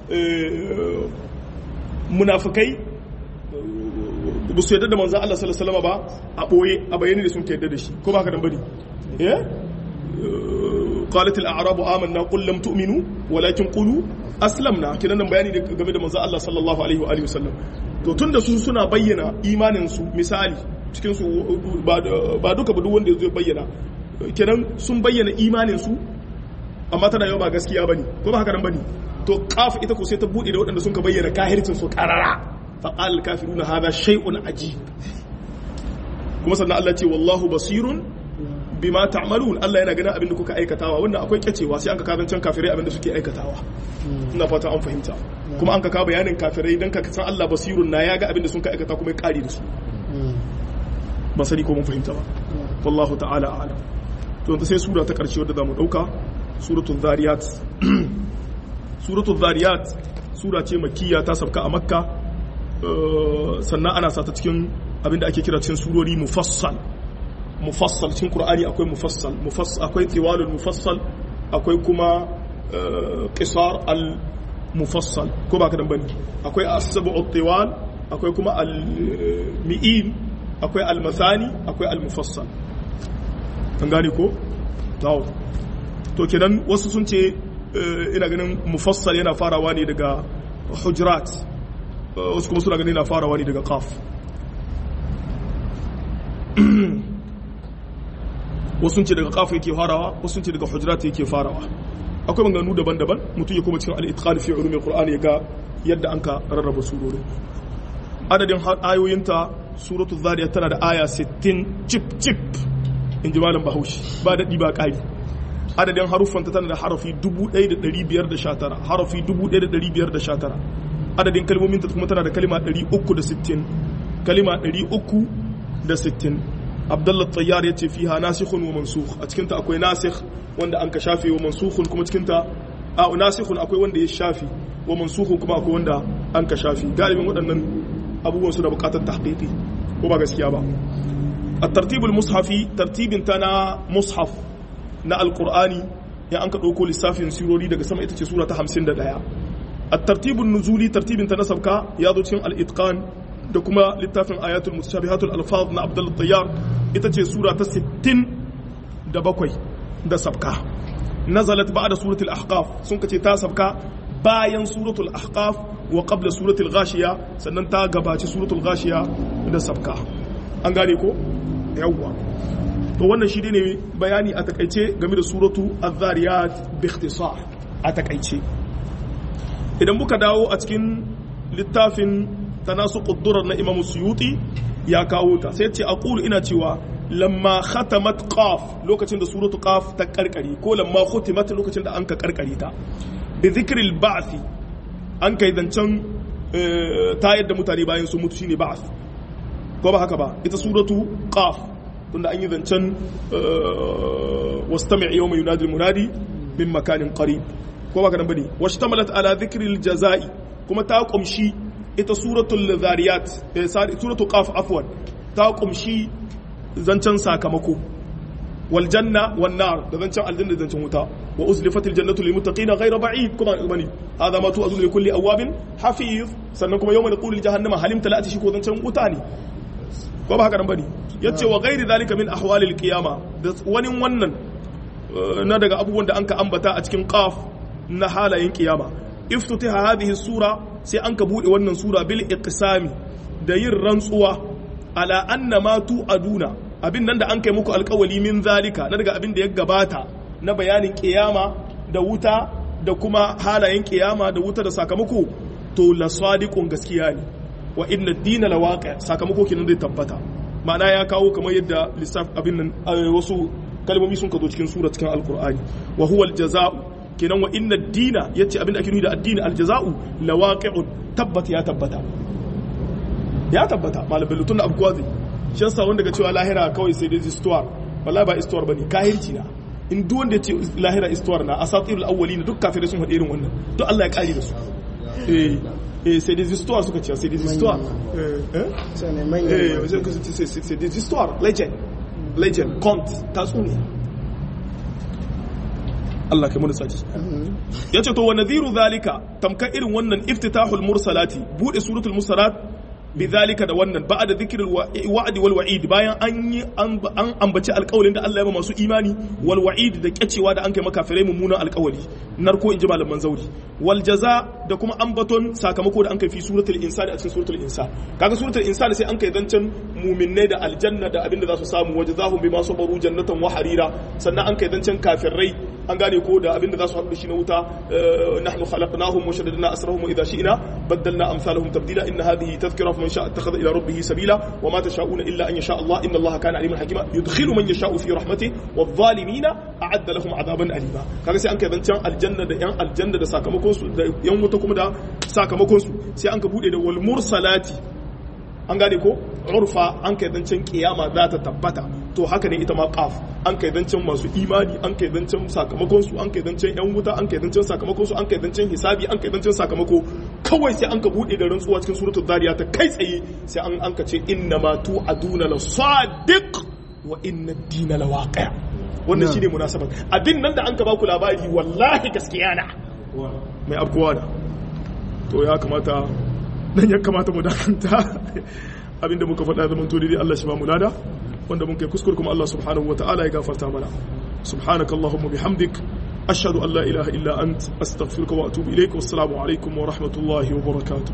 munafikai ba su yadda da manzon Allah sallallahu alaihi wasallam ba a boye a bayani da sun ka yadda da shi ko ba ka dan bane eh قالت الاعراب آمنا قل لم تؤمنوا ولكن قولوا aslamna kinan nan bayani game da manzo Allah sallallahu alaihi wa alihi wasallam to tunda su suna bayyana imanin su misali cikin su ba duka ba duk wanda zai bayyana kinan sun bayyana imanin su amma tana yau ba gaskiya bane ko ba haka nan bane to kaf ita ko sai ta bude da waɗanda sun ka bayyana kahircin su karara fa qal kafiruna hadha shay'un ajib kuma sannan Allah ce wallahu basirun bima ta'malun Allah yana ganin abin da kuka aikatawa wannan akwai kyacewa sai an ka kazancan kafirai abin da suke aikatawa ina fata an fahimta kuma an ka ka bayanin kafirai dan ka san Allah basirun na ya ga abin da sun ka aikata kuma ya kare da su ba sani ko mun fahimta ba wallahu ta'ala a'lam to yanzu sai sura ta karshe wadda zamu dauka suratul zariyat suratul zariyat sura ce makkiya ta sabka a makka sannan ana sata cikin abinda ake kira cikin surori mufassal mufassal cikin qur'ani akwai mufassal mufassal akwai tiwalul mufassal akwai kuma qisar al mufassal ko ba ka dan bane akwai as-sab'u tiwal akwai kuma al mi'in akwai al masani akwai al mufassal an gane ko to to kenan wasu sun ce ina ganin mufassal yana farawa ne daga hujurat wasu kuma suna ganin yana farawa ne daga qaf wasu ce daga qaf yake farawa wasu ce daga hujurat yake farawa akwai maganganu daban-daban mutum ya kuma cikin al-itqan fi ulumil qur'ani ya ga yadda anka rarraba surorin adadin ayoyinta suratul zariyat tana da aya 60 chip chip in ji malam bahaushe ba daɗi ba ƙari adadin haruffanta tana da harafi 1519 harafi 1519 adadin kalmominta kuma tana da kalima 360 kalima 360 abdullah tsayyar ya ce fiha nasikhun wa mansukh a cikinta akwai nasikh wanda an ka shafe wa mansukhun kuma cikinta a nasikhun akwai wanda ya shafi wa mansukhun kuma akwai wanda an ka shafi galibin waɗannan abubuwan su da buƙatar tahqiqi ko ba gaskiya ba الترتيب المصحفي ترتيب تنا مصحف na alkur'ani ya an ka ɗauko lissafin sirori daga sama ita ce sura ta hamsin da ɗaya a tartibin nuzuli tartibin ta na sabka ya zo cikin al'itqan da kuma littafin ayatul mutashabihatul alfaz na abdul tayyar ita ce sura ta sittin da bakwai da sabka nazalat ba'da suratul ahqaf sun kace ta sabka bayan suratul ahqaf wa qabla suratul ghashiya sannan ta gabaci suratul ghashiya da sabka an gane ko yawwa to wannan shi ne bayani a takaice game da suratu az-zariyat bi ikhtisar a takaice idan muka dawo a cikin littafin tanasuqud durar na Imam Suyuti ya kawo ta sai ce aqulu ina cewa lamma khatamat qaf lokacin da suratu qaf ta karkare ko lamma khutimat lokacin da an ka karkare ta bi dhikril ba'th an kai zancen ta yadda mutane bayan su mutu shine ba'th ko ba haka ba ita suratu qaf tunda an yi zancen wastami' yawma yunadi munadi min makanin qarib ko ba ka nan bane washtamalat ala dhikril jazai kuma ta kumshi ita suratul zariyat suratul qaf afwan ta kumshi zancen sakamako wal janna wan nar da zancen aljanna da zancen wuta wa uzlifatil jannatu lil muttaqina ghayra ba'id kuma bane hada ma tu'azunu li kulli awabin hafiz sannan kuma yawma naqulu li jahannama halim talati shi ko zancen wuta ne ko ba haka nan bane yace wa ghairi zalika min ahwalil qiyama da wani wannan na daga abubuwan da anka ambata a cikin qaf na halayen kiyama iftutiha hadhihi sura sai anka bude wannan sura bil iqsami da yin rantsuwa ala anna ma tu'aduna abin nan da an kai muku alkawali min zalika na daga abin da ya gabata na bayanin kiyama da wuta da kuma halayen kiyama da wuta da sakamako to la sadiqun gaskiya ne wa inna dina la waqi sakamako kenan zai tabbata ma'ana ya kawo kamar yadda lissaf abin nan wasu kalmomi sun kazo cikin sura cikin alqur'ani wa huwa aljaza'u kenan wa inna dina yace abin da ake nuni da addini aljaza'u la waqi'un tabbata ya tabbata ya tabbata malam bello tun da abu kwazi shan sa wanda ga cewa lahira kawai sai dai istuwar wallahi ba istuwar bane kahirci na in duk wanda ya ce lahira istuwar na asatirul awwalin duk kafirai sun faɗi irin wannan to Allah ya kare da su eh eh c'est des histoires suka ce c'est des histoires eh eh c'est des histoires legend legend conte tatsuniya Allah kai mu da sati yace to wa nadhiru zalika tamka irin wannan iftitahul mursalati bude suratul mursalat bidhalika da wannan ba'da dhikril wa'di wal wa'id bayan an yi an ambaci alƙawarin da Allah ya ba masu imani wal wa'id da kyacewa da an kai makafirai mummunan alƙawari narko inji malaman zauri wal jaza da kuma ambaton sakamako da an kai fi suratul insan a cikin suratul insan kaga suratul insan sai an kai zancen mu'minai da aljanna da abinda za su samu wajazahum bima sabaru jannatan wa harira sannan an kai zancen kafirai an gane ko da abinda za su haɗu shi na wuta nahnu khalaqnahum wa shaddadna asrahum wa idha shi'na baddalna amsalahum tabdila inna hadhihi tadhkira faman sha'a ittakhadha ila rabbih sabila wa ma tasha'una illa an yasha Allah inna Allah kana aliman hakima yudkhilu man yasha'u fi rahmatihi wadh-dhalimina a'adda lahum adaban alima kaga sai an kai zancen aljanna da yan aljanna da sakamakon su da yan wuta kuma da sakamakon su sai an ka bude da wal mursalati an gane ko urfa an kai zancen kiyama za ta tabbata to haka ne ita ma qaf an kai zancen masu imani an kai zancen sakamakon su an kai zancen yan wuta an kai zancen sakamakon su an kai zancen hisabi an kai zancen sakamako kawai sai an ka bude da rantsuwa cikin suratul dariyat kai tsaye sai an an ka ce inna ma tu'aduna la sadiq wa inna ad-dina la waqi' wannan shine munasabar abin nan da an ka ba ku labari wallahi gaskiya na mai abkuwa da to ya kamata nan ya kamata mu dakanta abinda muka faɗa zaman to dai Allah shi ba mu lada wanda mun kai kuskure kuma Allah subhanahu wataala ya gafarta mana subhanakallahumma bihamdik ashhadu an la ilaha illa ant astaghfiruka wa atubu ilaik wassalamu alaikum wa rahmatullahi wa barakatuh